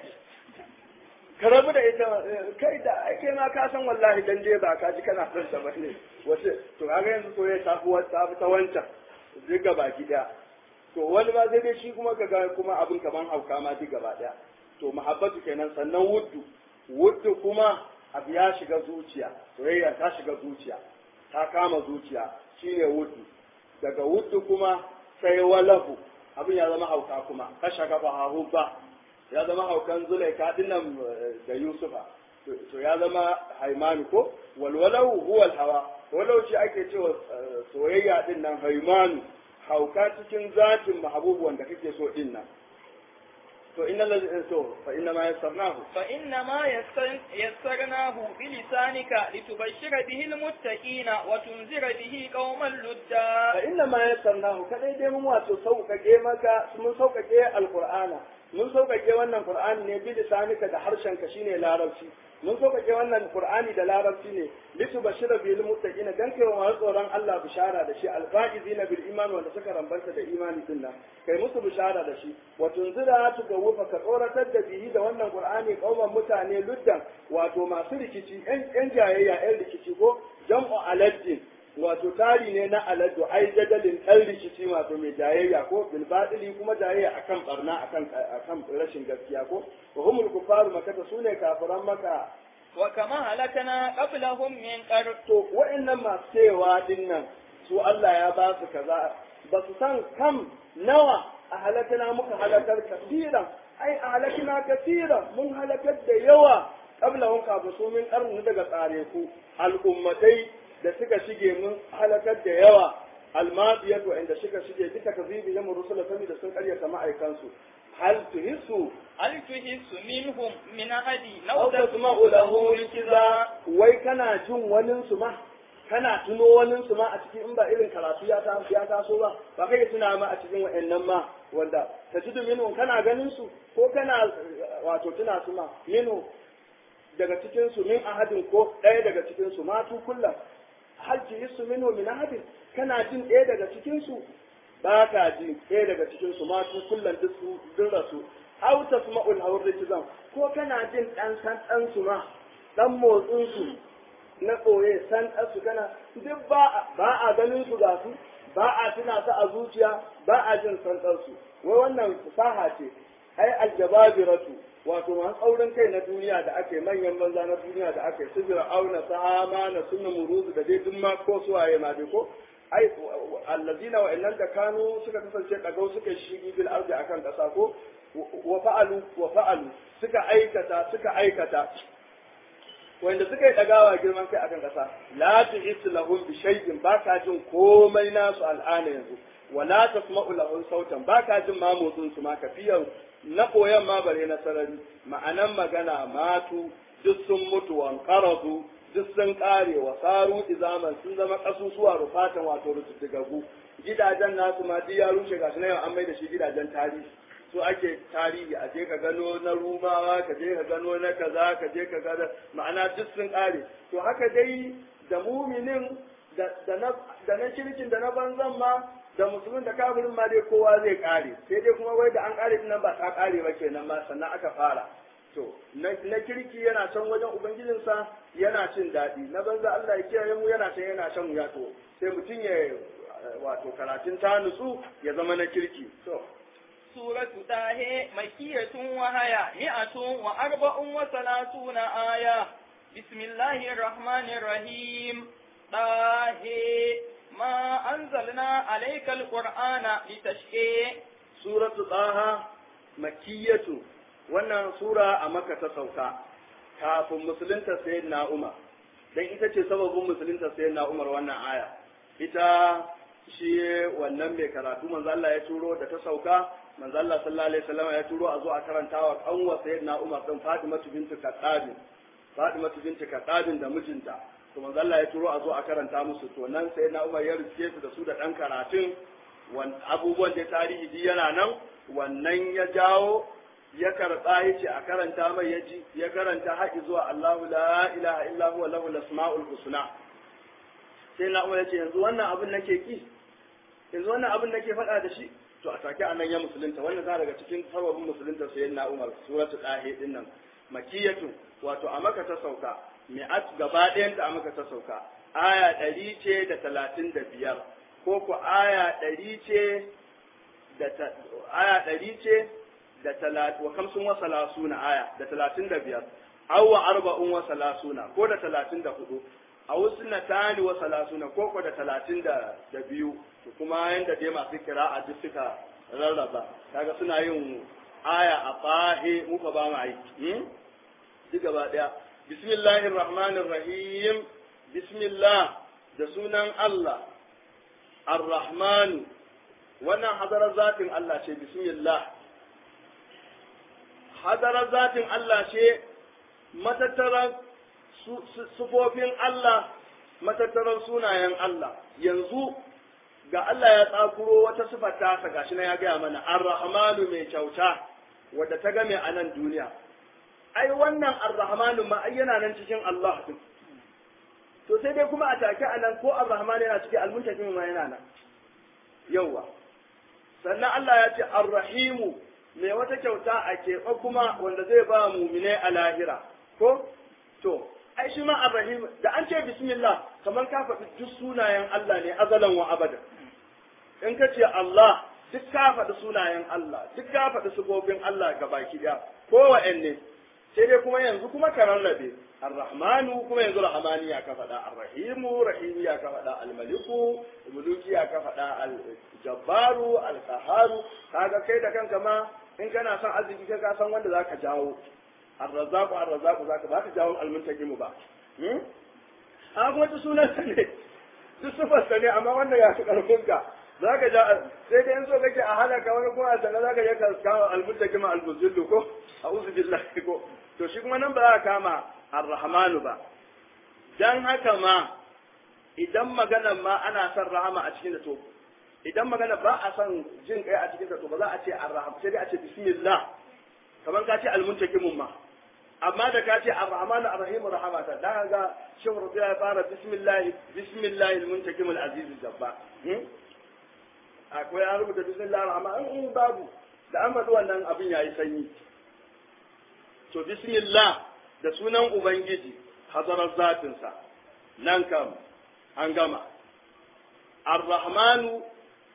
ka rabu da ita kai da ake ma ka san wallahi dan je ba ka ji kana son ta bane wace to kaga yanzu to ya tafi wata ta wancan duk gaba ki daya to wani ba zai dai shi kuma kaga kuma abin kaman hauka ma duk gaba daya to muhabbatu kenan sannan wuddu wuddu kuma abu ya shiga zuciya soyayya ta shiga zuciya ta kama zuciya shine wuddu daga wuddu kuma sai walahu abin ya zama hauka kuma kasha gaba hahubba ya zama haukan zulaika dinnan da yusufa to ya zama haimanu ko walwalahu huwa hawa walau shi ake cewa soyayya din nan haimanu hauka cikin zatin mahabubu wanda kake so din nan to inna ladhi to fa inna ma yassarnahu fa inna ma yassarnahu bi lisanika litubashshira bihi almuttaqina wa tunzira bihi qauman ludda fa inna ma yassarnahu kadai dai mun wato sauƙaƙe maka mun sauƙaƙe alqur'ana mun sauƙaƙe wannan qur'ani ne bi lisanika da harshen ka shine larabci mun sauƙaƙe wannan qur'ani da larabci ne litubashshira bil muttaqina dan kai wa tsoron Allah bishara da shi alfaizina bil iman wanda suka rambanta da imani din nan kai musu bishara da shi wa tunzira tu gawufa ka tsoratar da bihi da wannan qur'ani kauman mutane luddan wato masu rikici yan jayayya yan rikici ko jam'u aladdin wato tari ne na aladdu ai jadalin ɗan rikici wato mai jayayya ko bil batili kuma jayayya akan barna akan akan rashin gaskiya ko wa humul kufaru makata sune kafiran maka wa kama halakana qablahum min qar to wa'annan masu cewa dinnan su Allah ya ba su kaza ba su san kam nawa a halakana muka halakar kasiran ai a halakina kasiran mun halakar da yawa qablahum kafin su min qarni daga tsare ku al'ummatai da suka shige mun halakar da yawa almadiyatu inda suka shige duka kazibi ya rusula saboda sun karyata ma'aikansu hal tuhissu هل تحس منهم من أحد aw لو tasma'u lahu rikiza wai kana jin wani su ma kana tuno wani su ma a cikin in ba irin karatu ya ta ya taso ba ba kai tuna ma a cikin wa'annan ma wanda tajidu minhum kana ganin su ko kana eh, wato tuna su ma minhu daga cikin su min ahadin ko ɗaya daga cikin su ma tu kullum hal tuhissu minhu min ahadin kana jin ɗaya daga cikin su ba ka ji ɗaya daga cikin su ma tu kullum duk su duk rasu aw tasma'ul hawr rijzan ko kana jin dan san dan su ma dan motsin su na koye san dan su kana duk ba ba a ganin su ga su ba a tuna su a zuciya ba a jin san dan su wai wannan fasaha ce ai aljababiratu wato masu tsaurin kai na duniya da ake manyan banza na duniya da ake su auna sahama na sunna muruzu da dai duk ma ko suwaye ma dai ko ai allazina wa innal da kanu suka kasance dagau suka shigi bil ardi akan kasa ko wa fa'alu wa fa'alu suka aikata suka aikata wanda suka yi dagawa girman kai akan kasa la tuhisu lahum bi shay'in ba ka jin komai nasu al'ana yanzu wa la tasma'u lahum sautan ba ka jin ma motsin su ma kafiyan na koyan ma bare na sarari ma'anan magana matu duk sun mutu wan qaradu duk sun kare wa saru izaman sun zama kasusuwa rufatan wato rututtugagu gidajen nasu ma duk ya rushe gashi na yau an mai da shi gidajen tarihi so ake tarihi a je ka gano na rumawa ka je ka gano na kaza ka je ka gano ma'ana duk sun kare to haka dai da muminin da da na da na kirkin da na banzan ma da musulmin da kafirin ma dai kowa zai kare sai dai kuma wai da an kare din nan ba ta kare ba kenan ma sannan aka fara to na na kirki yana can wajen ubangijinsa yana cin daɗi na banza Allah ya kiyaye mu yana can yana shan wuya to sai mutum ya wato karatun ta nutsu ya zama na kirki to سورة طه مكية وهي مئة وأربع وثلاثون آية بسم الله الرحمن الرحيم طه ما أنزلنا عليك القرآن لتشقي suratu tsaha makiyatu wannan sura a maka ta sauka kafin musulunta sayyidina umar dan ita ce sababin musulunta sayyidina umar wannan aya ita shi wannan mai karatu manzo Allah ya turo da ta sauka manzo Allah sallallahu alaihi wasallam ya turo a zo a karantawa kanwa sayyidina umar din Fatimatu bintu Khattab Fatimatu bintu Khattab da mijinta to manzo Allah ya turo a zo a karanta musu to nan sayyidina umar ya rike su da su da dan karatun abubuwan da tarihi ji yana nan wannan ya jawo ya karɓa ya ce a karanta mai ya ji ya karanta haƙi zuwa Allahu la ilaha illa huwa lahu asmaul husna sai na umar ya ce yanzu wannan abin nake ki yanzu wannan abin nake faɗa da shi to a take anan ya musulunta wannan za daga cikin sababin musulunta sai na umar suratul dahi din nan makiyatu wato a maka ta sauka mi'at gaba ɗayan a maka ta sauka aya ɗari ce da talatin da biyar ko ku aya ɗari ce da aya ɗari ce da talatin wa kamsun wa salasuna aya da talatin da biyar aw wa arba'un wa salasuna ko da talatin da hudu a wasu na tani wa salasuna ko ko da talatin da da biyu to kuma yanda dai masu kira a duk suka rarraba kaga suna yin aya a fahe muka ba mu aiki duk gaba daya bismillahir rahmanir rahim bismillah da sunan Allah ar-rahman wannan hadarar zatin Allah ce bismillah hadarar zatin Allah ce matattaran sufofin Allah matattaran sunayen Allah yanzu ga Allah ya tsakuro wata sifar tasa gashi na ya gaya mana ar-rahmanu mai kyauta wadda ta game a nan duniya ai wannan ar-rahmanu ma ai yana nan cikin Allah din to sai dai kuma a take a nan ko ar-rahman yana cikin al-muntakim ma yana nan yawa sannan Allah ya ce ar-rahimu mai wata kyauta a keɓe kuma wanda zai ba muminai a lahira ko to ai shi ma ar-rahim da an ce bismillah kamar ka faɗi duk sunayen Allah ne azalan wa abada in ka ce Allah duk ka faɗi sunayen Allah duk ka faɗi sifofin Allah gabaki ɗaya ko wa'anne sai dai kuma yanzu kuma ka rarrabe arrahmanu kuma yanzu rahmani ya ka faɗa arrahimu rahimi ya ka faɗa almaliku muluki ya ka faɗa aljabbaru alqaharu kaga kai da kanka ma in kana son arziki kai ka san wanda zaka jawo arrazzaqu arrazzaqu zaka ba ka jawo almuntakimu ba a kuma duk sunansa ne duk sufarsa ne amma wannan ya fi ƙarfinka za ka ja sai dai in so kake a halaka wani kuma a sana za ka je ka kama almuttaqima albuzillu ko a'udhu billahi ko to shi kuma nan ba za ka kama arrahmanu ba dan haka ma idan maganar ma ana son rahama a cikin da to idan magana ba a son jin kai a cikin da to ba za a ce arraham sai dai a ce bismillah kamar ka ce almuntaqimun ma amma da ka ce arrahmanu arrahim rahamata dan ga shehu rubiya ya fara bismillah bismillah almuntaqim alaziz jabba akwai an rubuta bismillah rahman in babu da an faɗi wannan abin yayi sanyi to bismillah da sunan ubangiji hazarar zatinsa nan kam an gama ar-rahmanu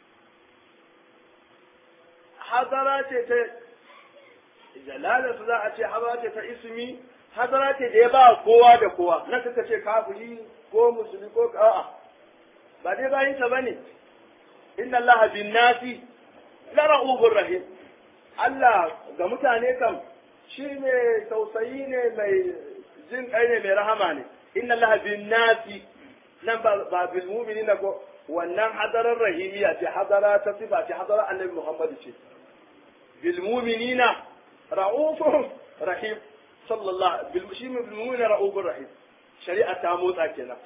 hadara ce ta jalala su za a ce hadara ce ta ismi hadara ce da ya ba kowa da kowa nan kaka ce kafiri ko musulmi ko a'a ba dai bayin sa bane inna allaha bin nasi la ra'ufur rahim Allah ga mutane kam shi ne tausayi ne mai jin kai ne mai rahama ne inna allaha bin nasi nan ba bil mu'minina ko wannan hadarar rahimiya ce hadara ta sifa ce hadara annabi Muhammad ce bil mu'minina ra'ufur rahim sallallahu bil shi bil mu'minina ra'ufur rahim shari'a ta motsa kenan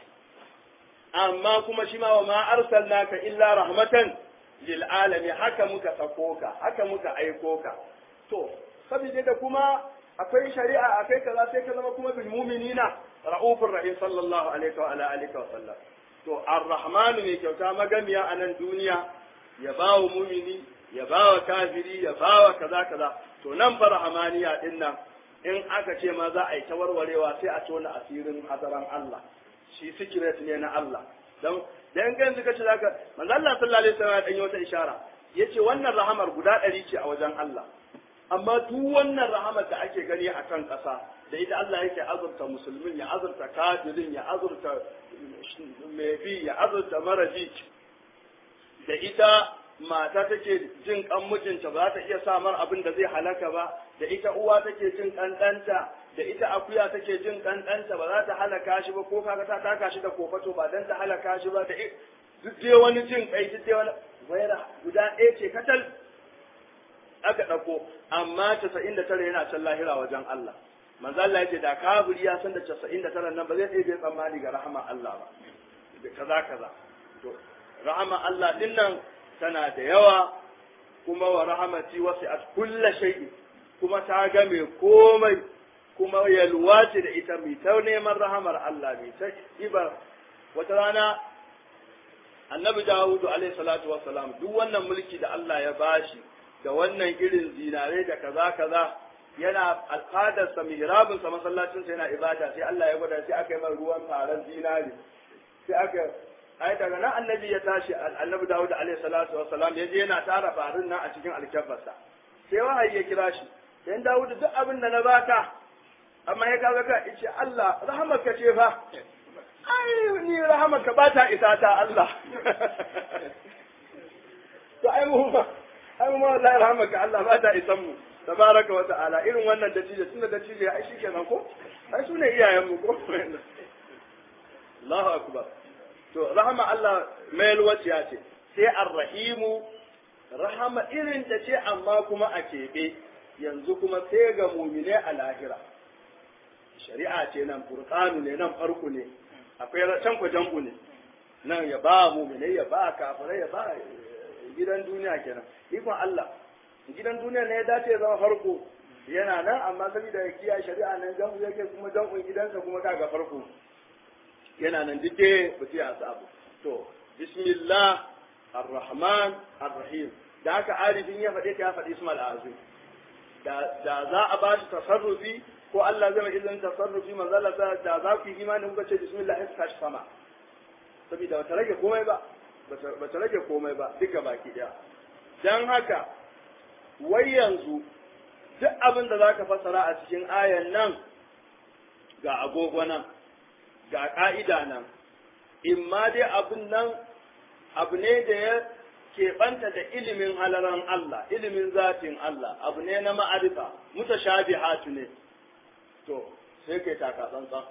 amma kuma shi ma wa ma arsalnaka illa rahmatan lil alami haka muka sako ka haka muka aiko ka to saboda da kuma akwai shari'a akai kaza sai ka zama kuma bil mu'minina ra'ufur rahim sallallahu alaihi wa ala alihi wa sallam to ar-rahman mai kyauta magamiya a nan duniya ya bawa mumini ya bawa kafiri ya bawa kaza kaza to nan fa rahmaniya din nan in aka ce ma za a yi ta warwarewa sai a tona asirin hadaran Allah shi secret ne na Allah dan dan kan suka ce zaka manzo Allah sallallahu alaihi wasallam dan yi wata ishara yace wannan rahamar guda ɗari ce a wajen Allah amma duk wannan rahamar da ake gani a kan ƙasa da ita Allah yake azurta musulmin ya azurta kafirin ya azurta mai bi ya azurta mara bi da ita mata take jin kan mijinta ba za ta iya samar abin da zai halaka ba da ita uwa take jin kan ɗanta da ita akuya take jin kan ɗanta ba za ta halaka shi ba ko kaga ta taka shi da kofato ba dan ta halaka shi ba da duk dai wani jin kai duk dai wani waira guda ɗaya ce katal aka ɗauko amma casa'in da tara yana can lahira wajen Allah manzo Allah yace da kafiri ya san da casa'in da tara nan ba zai ɗaya tsammani ga rahama Allah ba da kaza kaza to rahama Allah din nan tana da yawa kuma wa rahamati wasi'at kulla shay'in kuma ta game komai kuma yalwa ce da ita mai ta neman rahamar Allah mai ta ibar wata rana annabi Dawudu alaihi salatu wassalam duk wannan mulki da Allah ya bashi da wannan irin zinare da kaza kaza yana al'adarsa mihrabinsa masallacinsa yana ibada sai Allah ya gwada sai aka yi mai ruwan taron zinare sai aka ai daga nan annabi ya tashi annabi Dawud alaihi salatu wassalam ya je yana tara farin nan a cikin alkafarsa sai wahayi ya kira shi dan Dawud duk abin da na baka amma ya kaga ka ce Allah rahamarka ce fa ai ni rahamarka ba ta isa ta Allah to ai mu ba ai mu wallahi rahamarka Allah ba ta isan mu tabaraka wa ta'ala irin wannan dattijo tunda dattijo ai shikenan ko ai sune iyayen mu ko Allahu akbar to rahama Allah mai alwaciya ce sai arrahimu rahama irin ta ce amma kuma a keɓe yanzu kuma sai ga mumine a lahira shari'a ce nan furqanu ne nan farko ne akwai can ku jambu ne nan ya ba mumine ya ba kafirai ya ba gidan duniya kenan ikon Allah gidan duniya ne ya dace zama farko yana nan amma saboda ya kiyaye shari'a nan jambu yake kuma jambun gidansa kuma kaga farko yana nan duk dai ba sai a sabu to bismillah ar-rahman ar-rahim da haka arifin ya faɗe ta ya faɗi ismal azim da da za a ba shi tasarrufi ko Allah zai mai izinin tasarrufi manzo Allah da za ku yi imani kuka ce bismillah sai tashi sama saboda ba ta rage komai ba ba ta rage komai ba duka baki daya dan haka wai yanzu duk abin da zaka fassara a cikin ayan nan ga agogo nan ga ƙa'ida nan, in ma dai abin nan abu ne da ya keɓanta da ilimin halaran Allah, ilimin zatin Allah, abu ne na ma'arifa, mutashabihatu ne. To, sai kai taka tsantsan.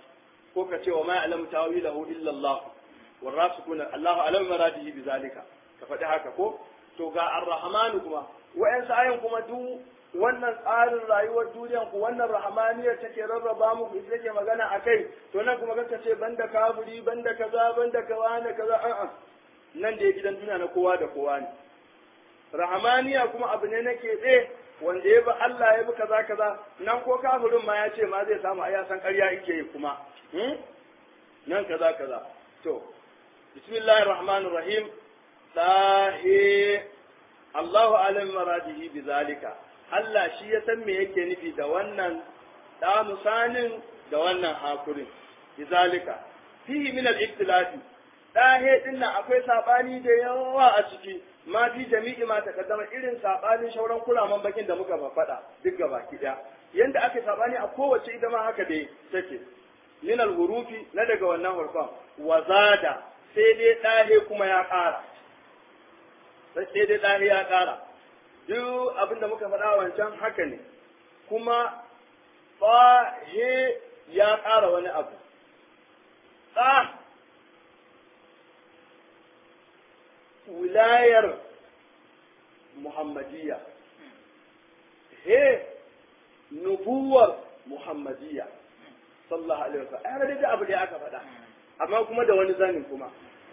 ko ka ce wa ma ya'lamu tawilahu illa Allah warasikuna Allahu alam maradihi bizalika ka faɗi haka ko to ga ar-rahmanu kuma wa'ansu ayan kuma duk wannan tsarin rayuwar duniyan ku wannan rahmaniyar take rarraba muku ita take magana akai to nan kuma kanka ce banda kafiri banda kaza banda kaza ne kaza a'a nan da gidan duniya na kowa da kowa ne rahmaniya kuma abu ne na keɓe wanda ya bi Allah ya bi kaza kaza nan ko kafirin ma ya ce ma zai samu ai ya san ƙarya yake yi kuma nan kaza kaza to bismillahir rahmanir rahim dahi Allahu alim maradihi bizalika Allah shi ya san me yake nufi da wannan da musanin da wannan hakurin bizalika fihi min al-ikhtilafi dahe din nan akwai sabani da yawa a ciki ma fi jami'i ma takaddama irin sabanin shauran kuraman bakin da muka faɗa duk gaba ki daya yanda aka sabani a kowace ita ma haka dai take min al-hurufi na daga wannan hurfan wazada sai dai dahe kuma ya ƙara sai dai dahe ya ƙara duk abin da muka faɗa wancan haka ne kuma he ya ƙara wani abu ɗa wilayar muhammadiyya he nubuwar muhammadiyya sallallahu alaihi wasallam ai da abu da aka faɗa amma kuma da wani zanin kuma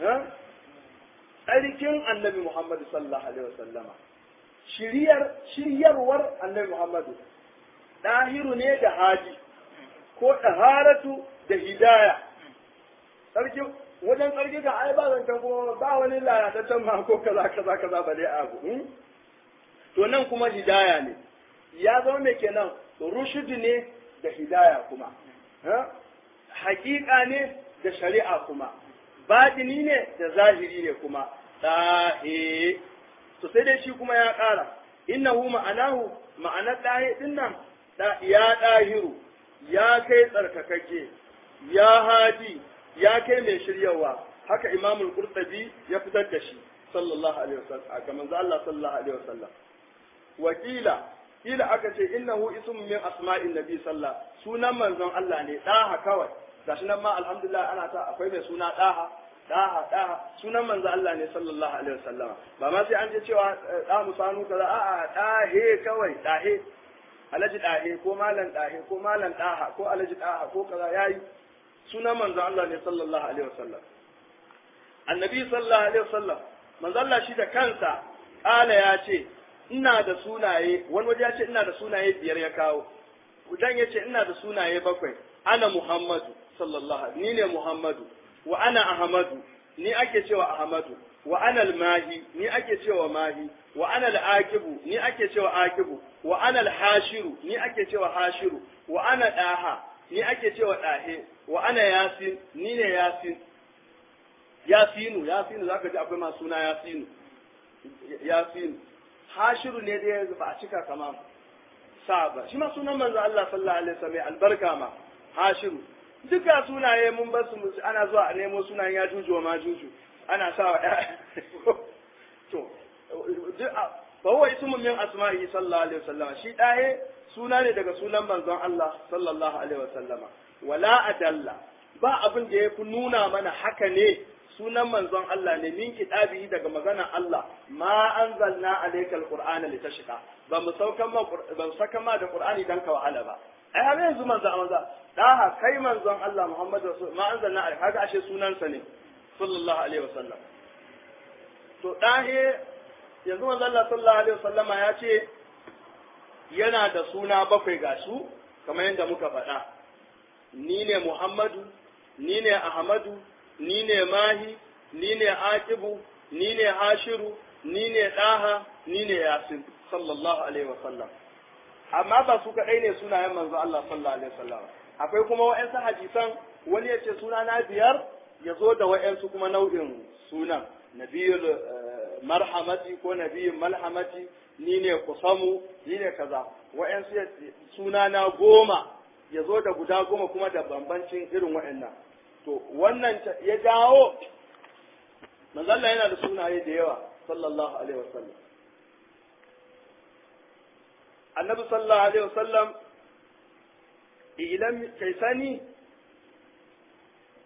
tsarkin annabi muhammadu sallallahu alaihi wasallama shiryar shiryarwar annabi muhammadu ɗahiru ne da haji ko ɗaharatu da hidaya sarki wajen sarki ka ai ba zancen kuma ba wani lalataccen ma ko kaza kaza kaza ba dai abu to nan kuma hidaya ne ya zama mai kenan rushudu ne da hidaya kuma hakika ne da shari'a kuma batini ne da zahiri ne kuma ɗahe to sai dai shi kuma ya ƙara innahu ma'anahu ma'anar ɗahe ɗin nan ya ɗahiru ya kai tsarkakakke ya hadi ya kai mai shiryawa haka imamul qurtubi ya fitar da shi sallallahu alaihi wasallam ga manzo Allah sallallahu alaihi wasallam wakila kila aka ce innahu ismun min asma'in nabi sallallahu sunan manzon Allah ne daha kawai gashi nan ma alhamdulillah ana ta akwai mai suna daha daha daha sunan manzo Allah ne sallallahu alaihi wasallama ba ma sai an je cewa da musanu kaza a'a dahe kawai dahe alaji dahe ko malan dahe ko malan daha ko alaji daha ko kaza yayi sunan manzo Allah ne sallallahu alaihi wasallam annabi sallallahu alaihi wasallam manzo Allah shi da kansa kala ya ce ina da sunaye wani waje ya ce ina da sunaye biyar ya kawo dan ya ce ina da sunaye bakwai ana Muhammadu sallallahu alaihi ni ne Muhammadu wa ana Ahmadu ni ake cewa Ahmadu wa ana al-Mahi ni ake cewa Mahi wa ana al-Aqibu ni ake cewa Aqibu wa ana al-Hashiru ni ake cewa Hashiru wa ana Daha ni ake cewa Dahe wa ana Yasin ni ne Yasin Yasinu Yasinu zaka ji akwai masu suna Yasinu Yasinu Hashiru ne da ba a cika kama sa ba shi ma sunan manzo Allah sallallahu alaihi wasallam albarka ma Hashiru duka sunaye mun basu mu ana zuwa a nemo sunayen ya juju wa ma juju ana sa wa to fa huwa ismun min asma'i sallallahu alaihi wasallam shi daye suna ne daga sunan manzon Allah sallallahu alaihi wasallama wala adalla ba abin da yafi nuna mana haka ne sunan manzon Allah ne min kitabihi daga magana Allah ma anzalna alaykal qur'ana litashqa ba mu saukan ma ba mu saka ma da qur'ani dan ka wahala ba ai har yanzu manzon Allah da kai manzon Allah Muhammad rasul ma anzalna alayka kaga ashe sunansa ne sallallahu alaihi wasallam to dahe yanzu manzon Allah sallallahu alaihi wasallama ya ce yana da suna bakwai ga su kamar yadda muka faɗa ni ne Muhammadu ni ne Ahmadu ni ne Mahi ni ne Aqibu ni ne Hashiru ni ne Daha ni ne Yasin sallallahu alaihi wasallam amma ba su kaɗai ne sunayen manzo Allah sallallahu alaihi wasallam akwai kuma wa'ansu hadisan wani ya ce suna na biyar ya zo da wa'ansu kuma nau'in sunan nabiyul marhamati ko nabiyul malhamati ni ne kusamu ni ne kaza wa'ansu suna na goma ya zo da guda goma kuma da bambancin irin wa'annan to wannan ya jawo manzo Allah yana da sunaye da yawa sallallahu alaihi wasallam annabi sallallahu alaihi wasallam idan kai sani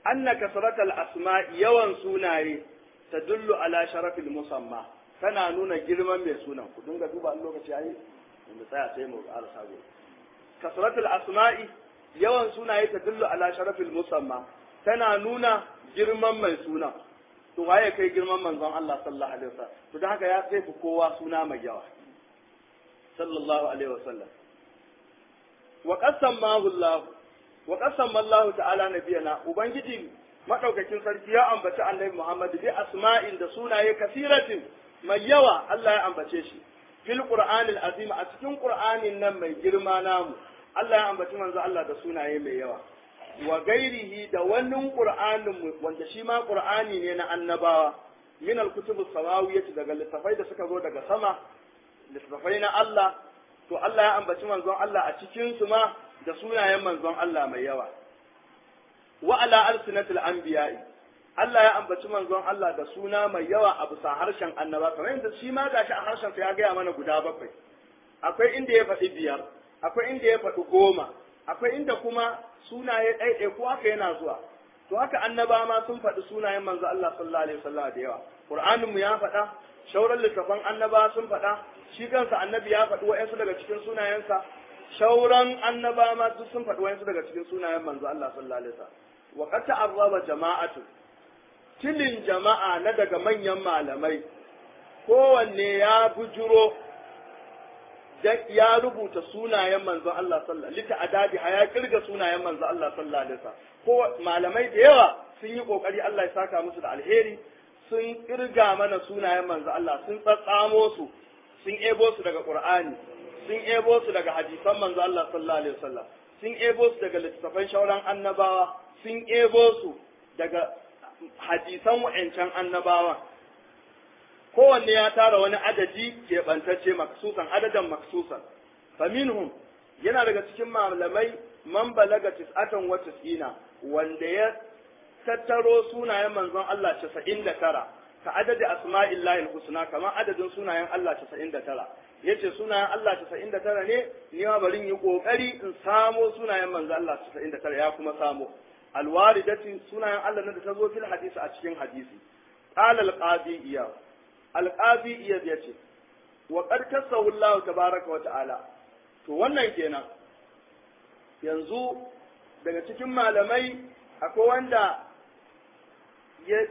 anna kasratal asma'i yawan sunaye tadullu ala sharafil musamma tana nuna girman mai sunan ku dinga duba lokaci yayi mu tsaya sai mu ƙara sabo kasratul asma'i yawan sunaye tadullu ala sharafil musamma tana nuna girman mai sunan to waye kai girman manzon Allah sallallahu alaihi wasallam to dan haka ya sai ku kowa suna mai yawa sallallahu alaihi wasallam wa qasamahu Allah wa qasama Allah ta'ala nabiyana ubangiji madaukakin sarki ya ambaci annabi Muhammad bi asma'in da sunaye kasiratin mai yawa Allah ya ambace shi fil qur'anil azim a cikin qur'anin nan mai girma namu Allah ya ambaci manzo Allah da sunaye mai yawa wa gairihi da wannan qur'anin wanda shi ma qur'ani ne na annabawa min al-kutubus samawiyyah daga littafai da suka zo daga sama littafai na Allah to Allah ya ambaci manzon Allah a cikin su ma da sunayen manzon Allah mai yawa wa ala alsinatil anbiya'i Allah ya ambaci manzon Allah da suna mai yawa a bisa harshen annaba kamar yadda shi ma gashi a harshen sa ya gaya mana guda bakwai akwai inda ya faɗi biyar akwai inda ya faɗi goma akwai inda kuma sunaye ɗaiɗai ko haka yana zuwa to haka annaba ma sun faɗi sunayen manzo Allah sallallahu alaihi wasallam da yawa Qur'anin mu ya faɗa shauran littafan annaba sun faɗa shi kansa annabi ya faɗi wa'ansu daga cikin sunayensa shauran annaba ma duk sun faɗi wa'ansu daga cikin sunayen manzo Allah sallallahu alaihi wasallam wa qad ta'arraba jama'atu tilin jama'a na daga manyan malamai kowanne ya bujuro ya rubuta sunayen manzon Allah sallallahu alaihi wasallam ya kirga sunayen manzon Allah sallallahu alaihi wasallam ko malamai da yawa sun yi kokari Allah ya saka musu da alheri sun kirga mana sunayen manzon Allah sun tsatsamo su sun ebo su daga Qur'ani sun ebo su daga hadisan manzon Allah sallallahu alaihi wasallam sun ebo su daga littattafan shauran annabawa sun ebo su daga hadisan wa'ancan annabawan kowanne ya tara wani adadi keɓantacce maksusan adadan maksusan faminhum yana daga cikin malamai man balaga tis'atan wa tis'ina wanda ya tattaro sunayen manzon Allah 99 ka adadi asma'illahi husna kamar adadin sunayen Allah 99 yace sunayen Allah 99 ne ni ma bari yi kokari in samo sunayen manzon Allah 99 ya kuma samo alwaridati sunayen Allah na da ta zo fil hadisi a cikin hadisi qala al-qadi iya al-qadi iya yace wa qad kasahu Allah tabaaraka wa ta'ala to wannan kenan yanzu daga cikin malamai akwai wanda ya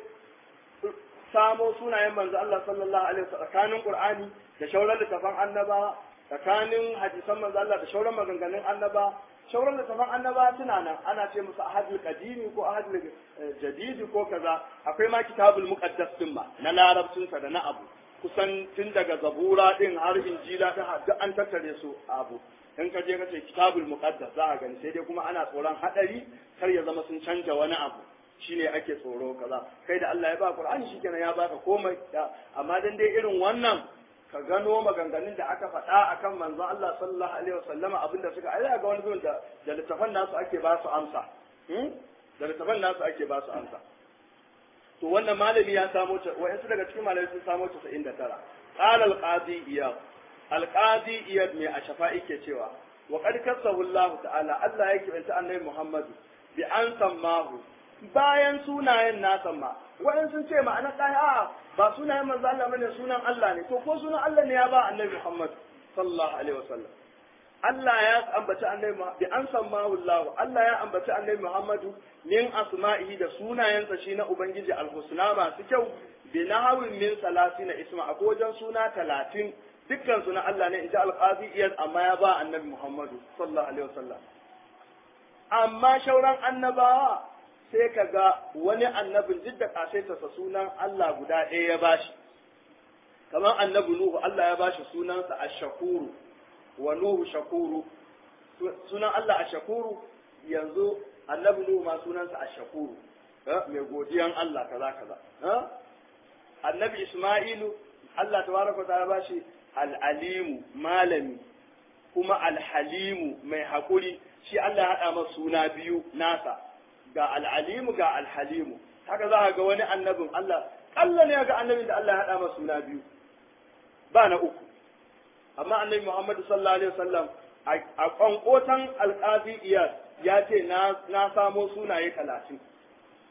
samo sunayen manzo Allah sallallahu alaihi wasallam tsakanin Qur'ani da shauran littafan annaba tsakanin hadisan manzo Allah da shauran maganganun annaba shauran littafan annaba suna nan ana ce musu ahadul qadimi ko ahadul jadidi ko kaza akwai ma kitabul muqaddas din ma na larabcin sa da na abu kusan tun daga zabura din har injila ta duk an tattare su abu in ka je ka ce kitabul muqaddas za a gani sai dai kuma ana tsoron hadari kar ya zama sun canja wani abu shine ake tsoro kaza kai da Allah ya ba Qur'ani shikenan ya baka komai amma dan dai irin wannan ka gano maganganun da aka faɗa akan manzon Allah sallallahu alaihi wasallama abinda suka ai ga wani zuwan da da littafan nasu ake ba su amsa da littafan nasu ake ba su amsa to wannan malami ya samo ta wayansu daga cikin malamai sun samo ta 79 qala al-qadi iyad al-qadi iyad mai a shafa'i ke cewa wa qad kasahu Allah ta'ala Allah ya kibanta annabi Muhammadu bi an sammahu bayan sunayen nasa ma wa'in sun ce ma'ana ɗaya a ba sunayen manzo Allah bane sunan Allah ne to ko sunan Allah ne ya ba annabi Muhammad sallallahu alaihi wasallam Allah ya ambaci annabi bi an sammahu Allah Allah ya ambaci annabi Muhammadu min asma'ihi da sunayensa shi na ubangiji alhusna masu kyau bi nahawin min salatina isma a wajen suna talatin dukkan su na Allah ne inji alqazi iyas amma ya ba annabi Muhammadu sallallahu alaihi wasallam amma shauran annabawa sai ka ga wani annabin duk da kasaitarsa sunan Allah guda ɗaya ya bashi kamar annabi Nuhu Allah ya bashi sunansa Ash-Shakuru wa Nuhu Shakuru sunan Allah Ash-Shakuru yanzu annabi Nuhu ma sunansa Ash-Shakuru mai godiyan Allah kaza kaza annabi Isma'ilu Allah tabaraka ta bashi al-alimu malami kuma al-halimu mai hakuri shi Allah ya haɗa masa suna biyu nasa ga al'alimu ga alhalimu haka za a ga wani annabin Allah Allah ne ga annabin da Allah ya haɗa masa suna biyu ba na uku amma annabi Muhammadu sallallahu alaihi wasallam a kwankotan alƙazi iyas ya ce na samo sunaye talatin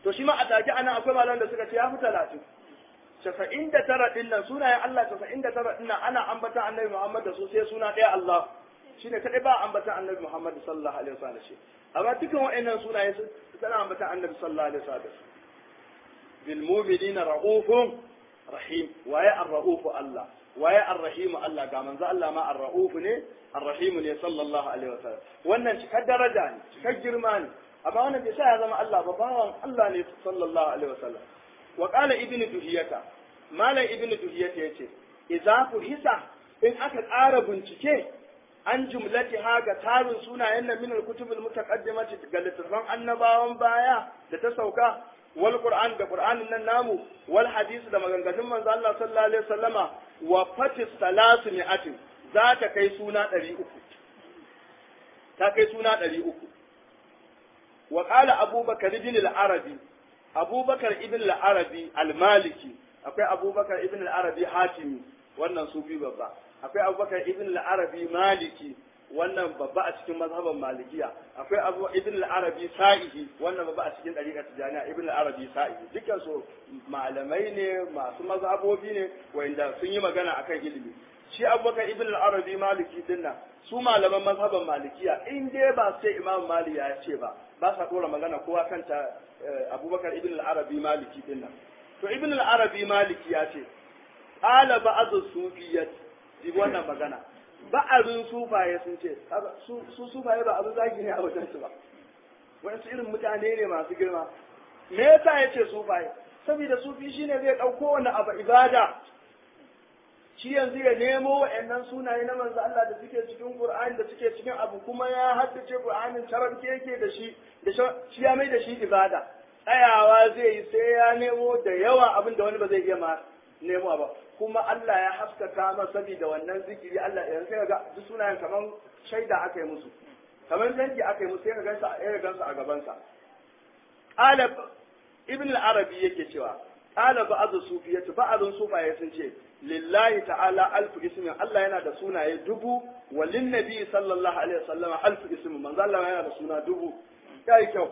to shi ma a take ana akwai malaman da suka ce ya fi talatin casa'in da tara ɗin nan sunayen Allah casa'in da tara ɗin nan ana ambata annabi Muhammad da su sai suna ɗaya Allah shi ne kaɗai ba ambata annabi Muhammad sallallahu alaihi wasallam shi amma dukkan wa'annan sunaye suna ambata annabi sallallahu alaihi wasallam bil mu'minina ra'ufun rahim waye ar-ra'ufu Allah waye ar-rahim Allah ga manzo Allah ma ar-ra'ufu ne ar-rahim ne sallallahu alaihi wasallam wannan cikar daraja ne cikar girma ne amma wannan bai sa ya zama Allah ba bawan Allah ne sallallahu alaihi wasallam wa qala ibnu duhiyata malam ibnu duhiyata yace idza hisa in aka ƙara bincike an jumlati ha ga tarin sunayen nan min al-kutubul mutaqaddimati ga littattafan annabawan baya da ta sauka wal qur'an da qur'anin nan namu wal hadisi da maganganun manzo Allah sallallahu alaihi wasallama wa fatis salasu mi'atin za ta kai suna 300 ta kai suna 300 wa qala abubakar ibn al-arabi abubakar ibn al-arabi al-maliki akwai abubakar ibn al-arabi hatimi wannan sufi babba akwai abubakar ibn al-arabi maliki wannan babba a cikin mazhaban malikiya akwai abu ibn al-arabi sa'ihi wannan babba a cikin dariqa tijaniya ibn al-arabi sa'ihi dukkan su malamai ne masu mazhabobi ne wanda sun yi magana akan ilimi shi abubakar ibn al-arabi maliki dinnan su malaman mazhaban malikiya in dai ba sai imam mali ya ce ba ba sa dora magana kowa kanta abubakar ibn al-arabi maliki dinnan to ibn al-arabi maliki ya ce qala ba'd sufiyyat ji wannan magana ba'arin sufaye sun ce su sufaye ba abin zagi ne a wajen su ba wasu irin mutane ne masu girma me yasa ya ce sufaye saboda sufi shine zai ɗauko wani abu ibada shi yanzu ya nemo wa'annan sunaye na manzo Allah da suke cikin Qur'ani da suke cikin abu kuma ya haddace Qur'anin tarabke yake da shi da shi ya mai da shi ibada tsayawa zai yi sai ya nemo da yawa abin da wani ba zai iya ma nemo ba kuma Allah ya haskaka masa saboda wannan zikiri Allah ya sai ga duk sunayen kaman shaida aka yi musu kaman danki aka yi musu sai ka gansa ya gansa a gaban sa qala ibn al-arabi yake cewa qala ba'd sufiyatu ba'dun sufaye sun ce lillahi ta'ala alfu ismin Allah yana da sunaye dubu walin nabi sallallahu alaihi wasallam alfu ismin manzo Allah yana da suna dubu kai kyau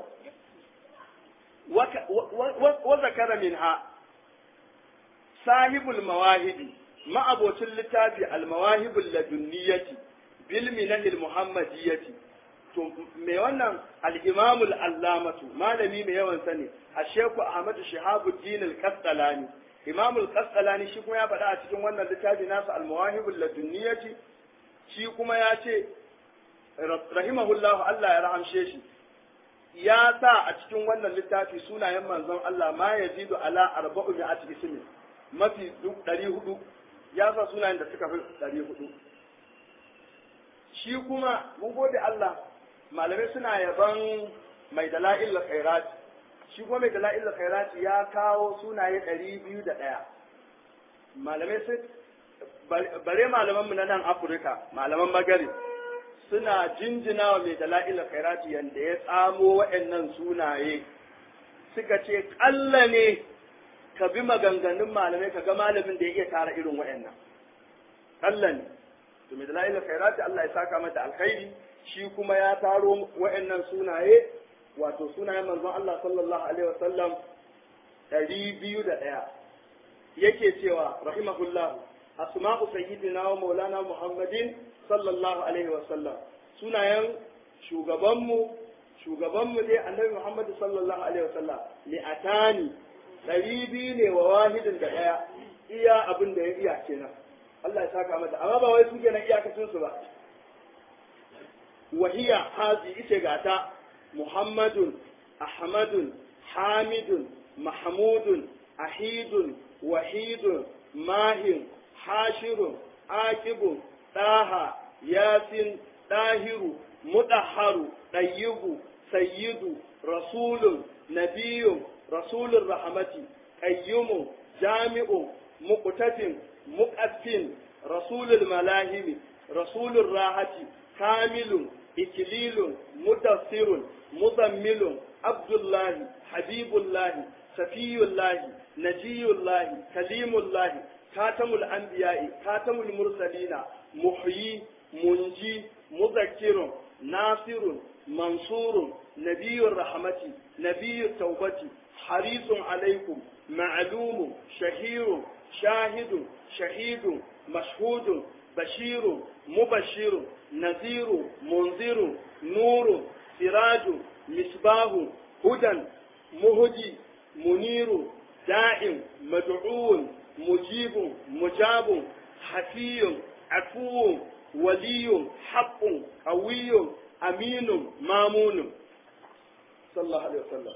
wa zakara minha sahibul mawahidi ma'abocin littafi al-mawahibul ladunniyati bil minahil muhammadiyyati to me wannan al-imamul allamatu malami mai yawan sani asheku ahmadu shihabuddin al-qasdalani imamul qasdalani shi kuma ya faɗa a cikin wannan littafi nasa al-mawahibul ladunniyati shi kuma ya ce rahimahullahu Allah ya rahamshe shi ya sa a cikin wannan littafi sunayen manzon Allah ma yazidu ala arba'u mi'ati ismi mafi duk ɗari hudu ya sa sunayen da suka fi ɗari hudu shi kuma mun gode Allah malamai suna yaban mai dala'il khairat shi kuma mai dala'il khairat ya kawo sunaye ɗari biyu da ɗaya malamai sun bare malaman mu na nan Afirka malaman magari suna jinjina wa mai dala'il khairat yanda ya tsamo waɗannan sunaye suka ce ƙalla ne ka bi maganganun malamai ka ga malamin da ya iya tara irin waɗannan Allah ne to mai dalailin khairati Allah ya saka mata alkhairi shi kuma ya taro waɗannan sunaye wato sunayen manzon Allah sallallahu alaihi wasallam ɗari biyu da ɗaya yake cewa rahimahullah asma'u sayyidina wa maulana muhammadin sallallahu alaihi wasallam sunayen shugabanmu shugabanmu dai annabi muhammad sallallahu alaihi wasallam li'atani ɗari biyu ne wa wahidin da ɗaya iya abin da ya iya kenan Allah ya saka mata amma ba wai su kenan iyakacin su ba wahiya hazi ita gata muhammadun ahmadun hamidun mahmudun ahidun wahidun mahin hashirun akibun ɗaha yasin ɗahiru mudahharu ɗayyibu sayyidu rasulun nabiyun رسول الرحمة قيوم جامع مقتف مقف رسول الملاهم رسول الراحة كامل إكليل مدثر مضمل عبد الله حبيب الله سفي الله نجي الله كليم الله خاتم الأنبياء خاتم المرسلين محيي منجي مذكر ناصر منصور نبي الرحمة نبي التوبة harisun alaikum ma'lumu shahiru shahidu shahidu mashhudu bashiru mubashiru naziru munziru nuru siraju misbahu hudan muhji muniru da'im mad'un مجيب مجاب حفي عفو ولي حق قوي أمين مامون صلى الله عليه وسلم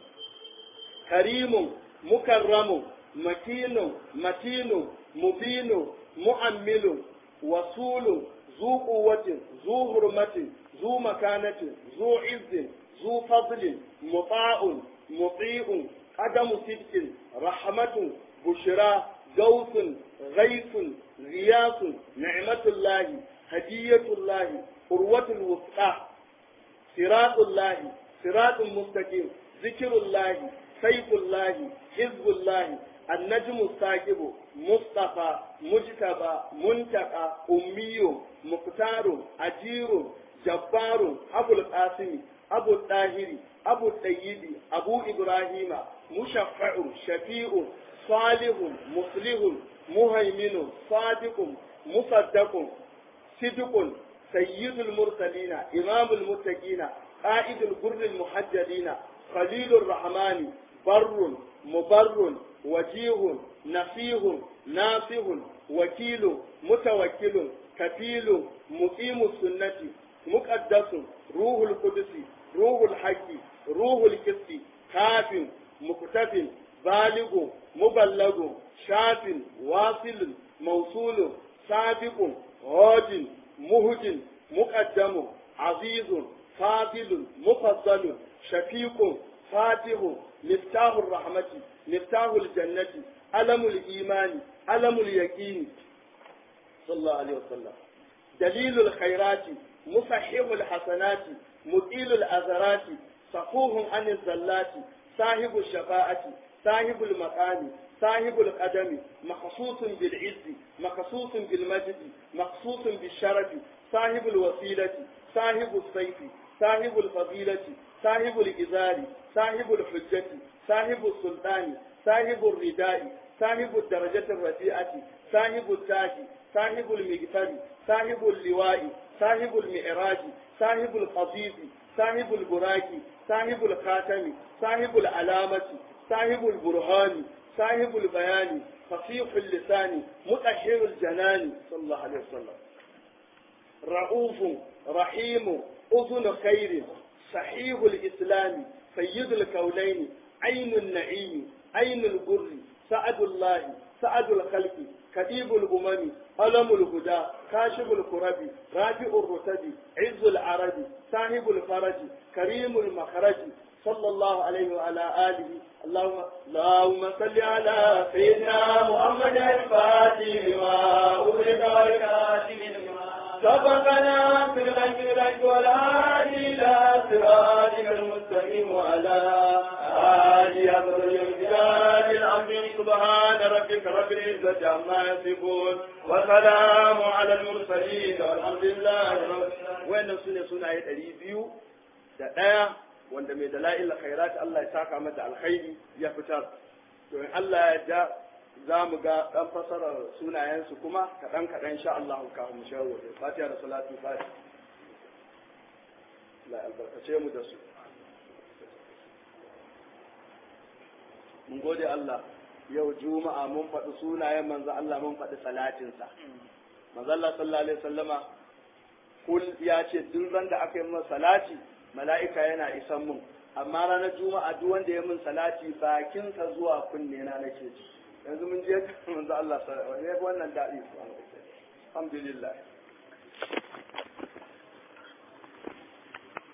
كريم مكرم مكين متين مبين مؤمل وصول ذو قوة ذو حرمة ذو مكانة ذو عز ذو فضل مطاع مطيع قدم صدق رحمة بشرى غوث غيث غياث نعمة الله هدية الله قروة الوثقى صراط الله صراط مستقيم ذكر الله سيف الله حزب الله النجم الثاقب مصطفى مجتبى منتقى أمي مختار أجير جبار أبو القاسم أبو الطاهر أبو الطيب أبو إبراهيم مشفع شفيع صالح مصلح مهيمن صادق مصدق صدق سيد المرسلين إمام المتقين قائد الغر المحجلين خليل الرحمن بر مبر وجيه نفيه نافه وكيل متوكل كفيل مقيم السنة مقدس روح القدس روح الحق روح الكسب كاف مكتف بالغ مبلغ شاف واصل موصول سابق هاد مهد مقدم عزيز فاضل مفضل شفيق فاتح مفتاح الرحمة مفتاح الجنة ألم الإيمان ألم اليقين صلى الله عليه وسلم دليل الخيرات مصحح الحسنات مقيل الأذرات صفوه عن الزلات صاحب الشفاعة صاحب المقام صاحب القدم مخصوص بالعز مخصوص بالمجد مخصوص بالشرف صاحب الوسيلة صاحب السيف صاحب الفضيلة صاحب الإزار صاحب الحجة صاحب السلطان صاحب الرداء صاحب الدرجة الرفيعة صاحب التاج صاحب المغفر صاحب اللواء صاحب المعراج صاحب القضيب صاحب البراك صاحب الخاتم صاحب العلامة صاحب البرهان صاحب البيان فصيح اللسان مطهر الجنان صلى الله عليه وسلم رؤوف رحيم أذن خير صحيح الإسلام سيد الكونين عين النعيم عين البر سعد الله سعد الخلق كتيب الأمم ألم الهدى كاشف الكرب رافع الرتب عز العرب صاحب الفرج كريم المخرج صلى الله عليه وعلى آله اللهم اللهم صل على سيدنا محمد الفاتح لما أغلق والكاتب لما سبقنا في الغيب الغيب والهادي إلى صراطك المستقيم وعلى آله أفضل الجلال العظيم سبحان ربك رب العزة عما يصفون وسلام على المرسلين والحمد لله رب وين سنة سنة يتريبيو da ɗaya wanda mai dala'il khairat Allah ya saka mata alkhairi ya fitar to in Allah ya ja za mu ga ɗan fasarar sunayensu kuma kaɗan kaɗan sha Allah kafin mu shawo da fatiha da salatu fatiha la albarkace mu da su mun gode Allah yau juma'a mun faɗi sunayen manzo Allah mun faɗi salatinsa manzo Allah sallallahu alaihi wasallama kul ya ce duk ran da aka yi masa salati mala'ika yana isan mun amma ranar juma'a duk wanda ya min salati bakinsa zuwa kunne na nake ji yanzu mun je manzo Allah sallallahu alaihi wannan daɗi alhamdulillah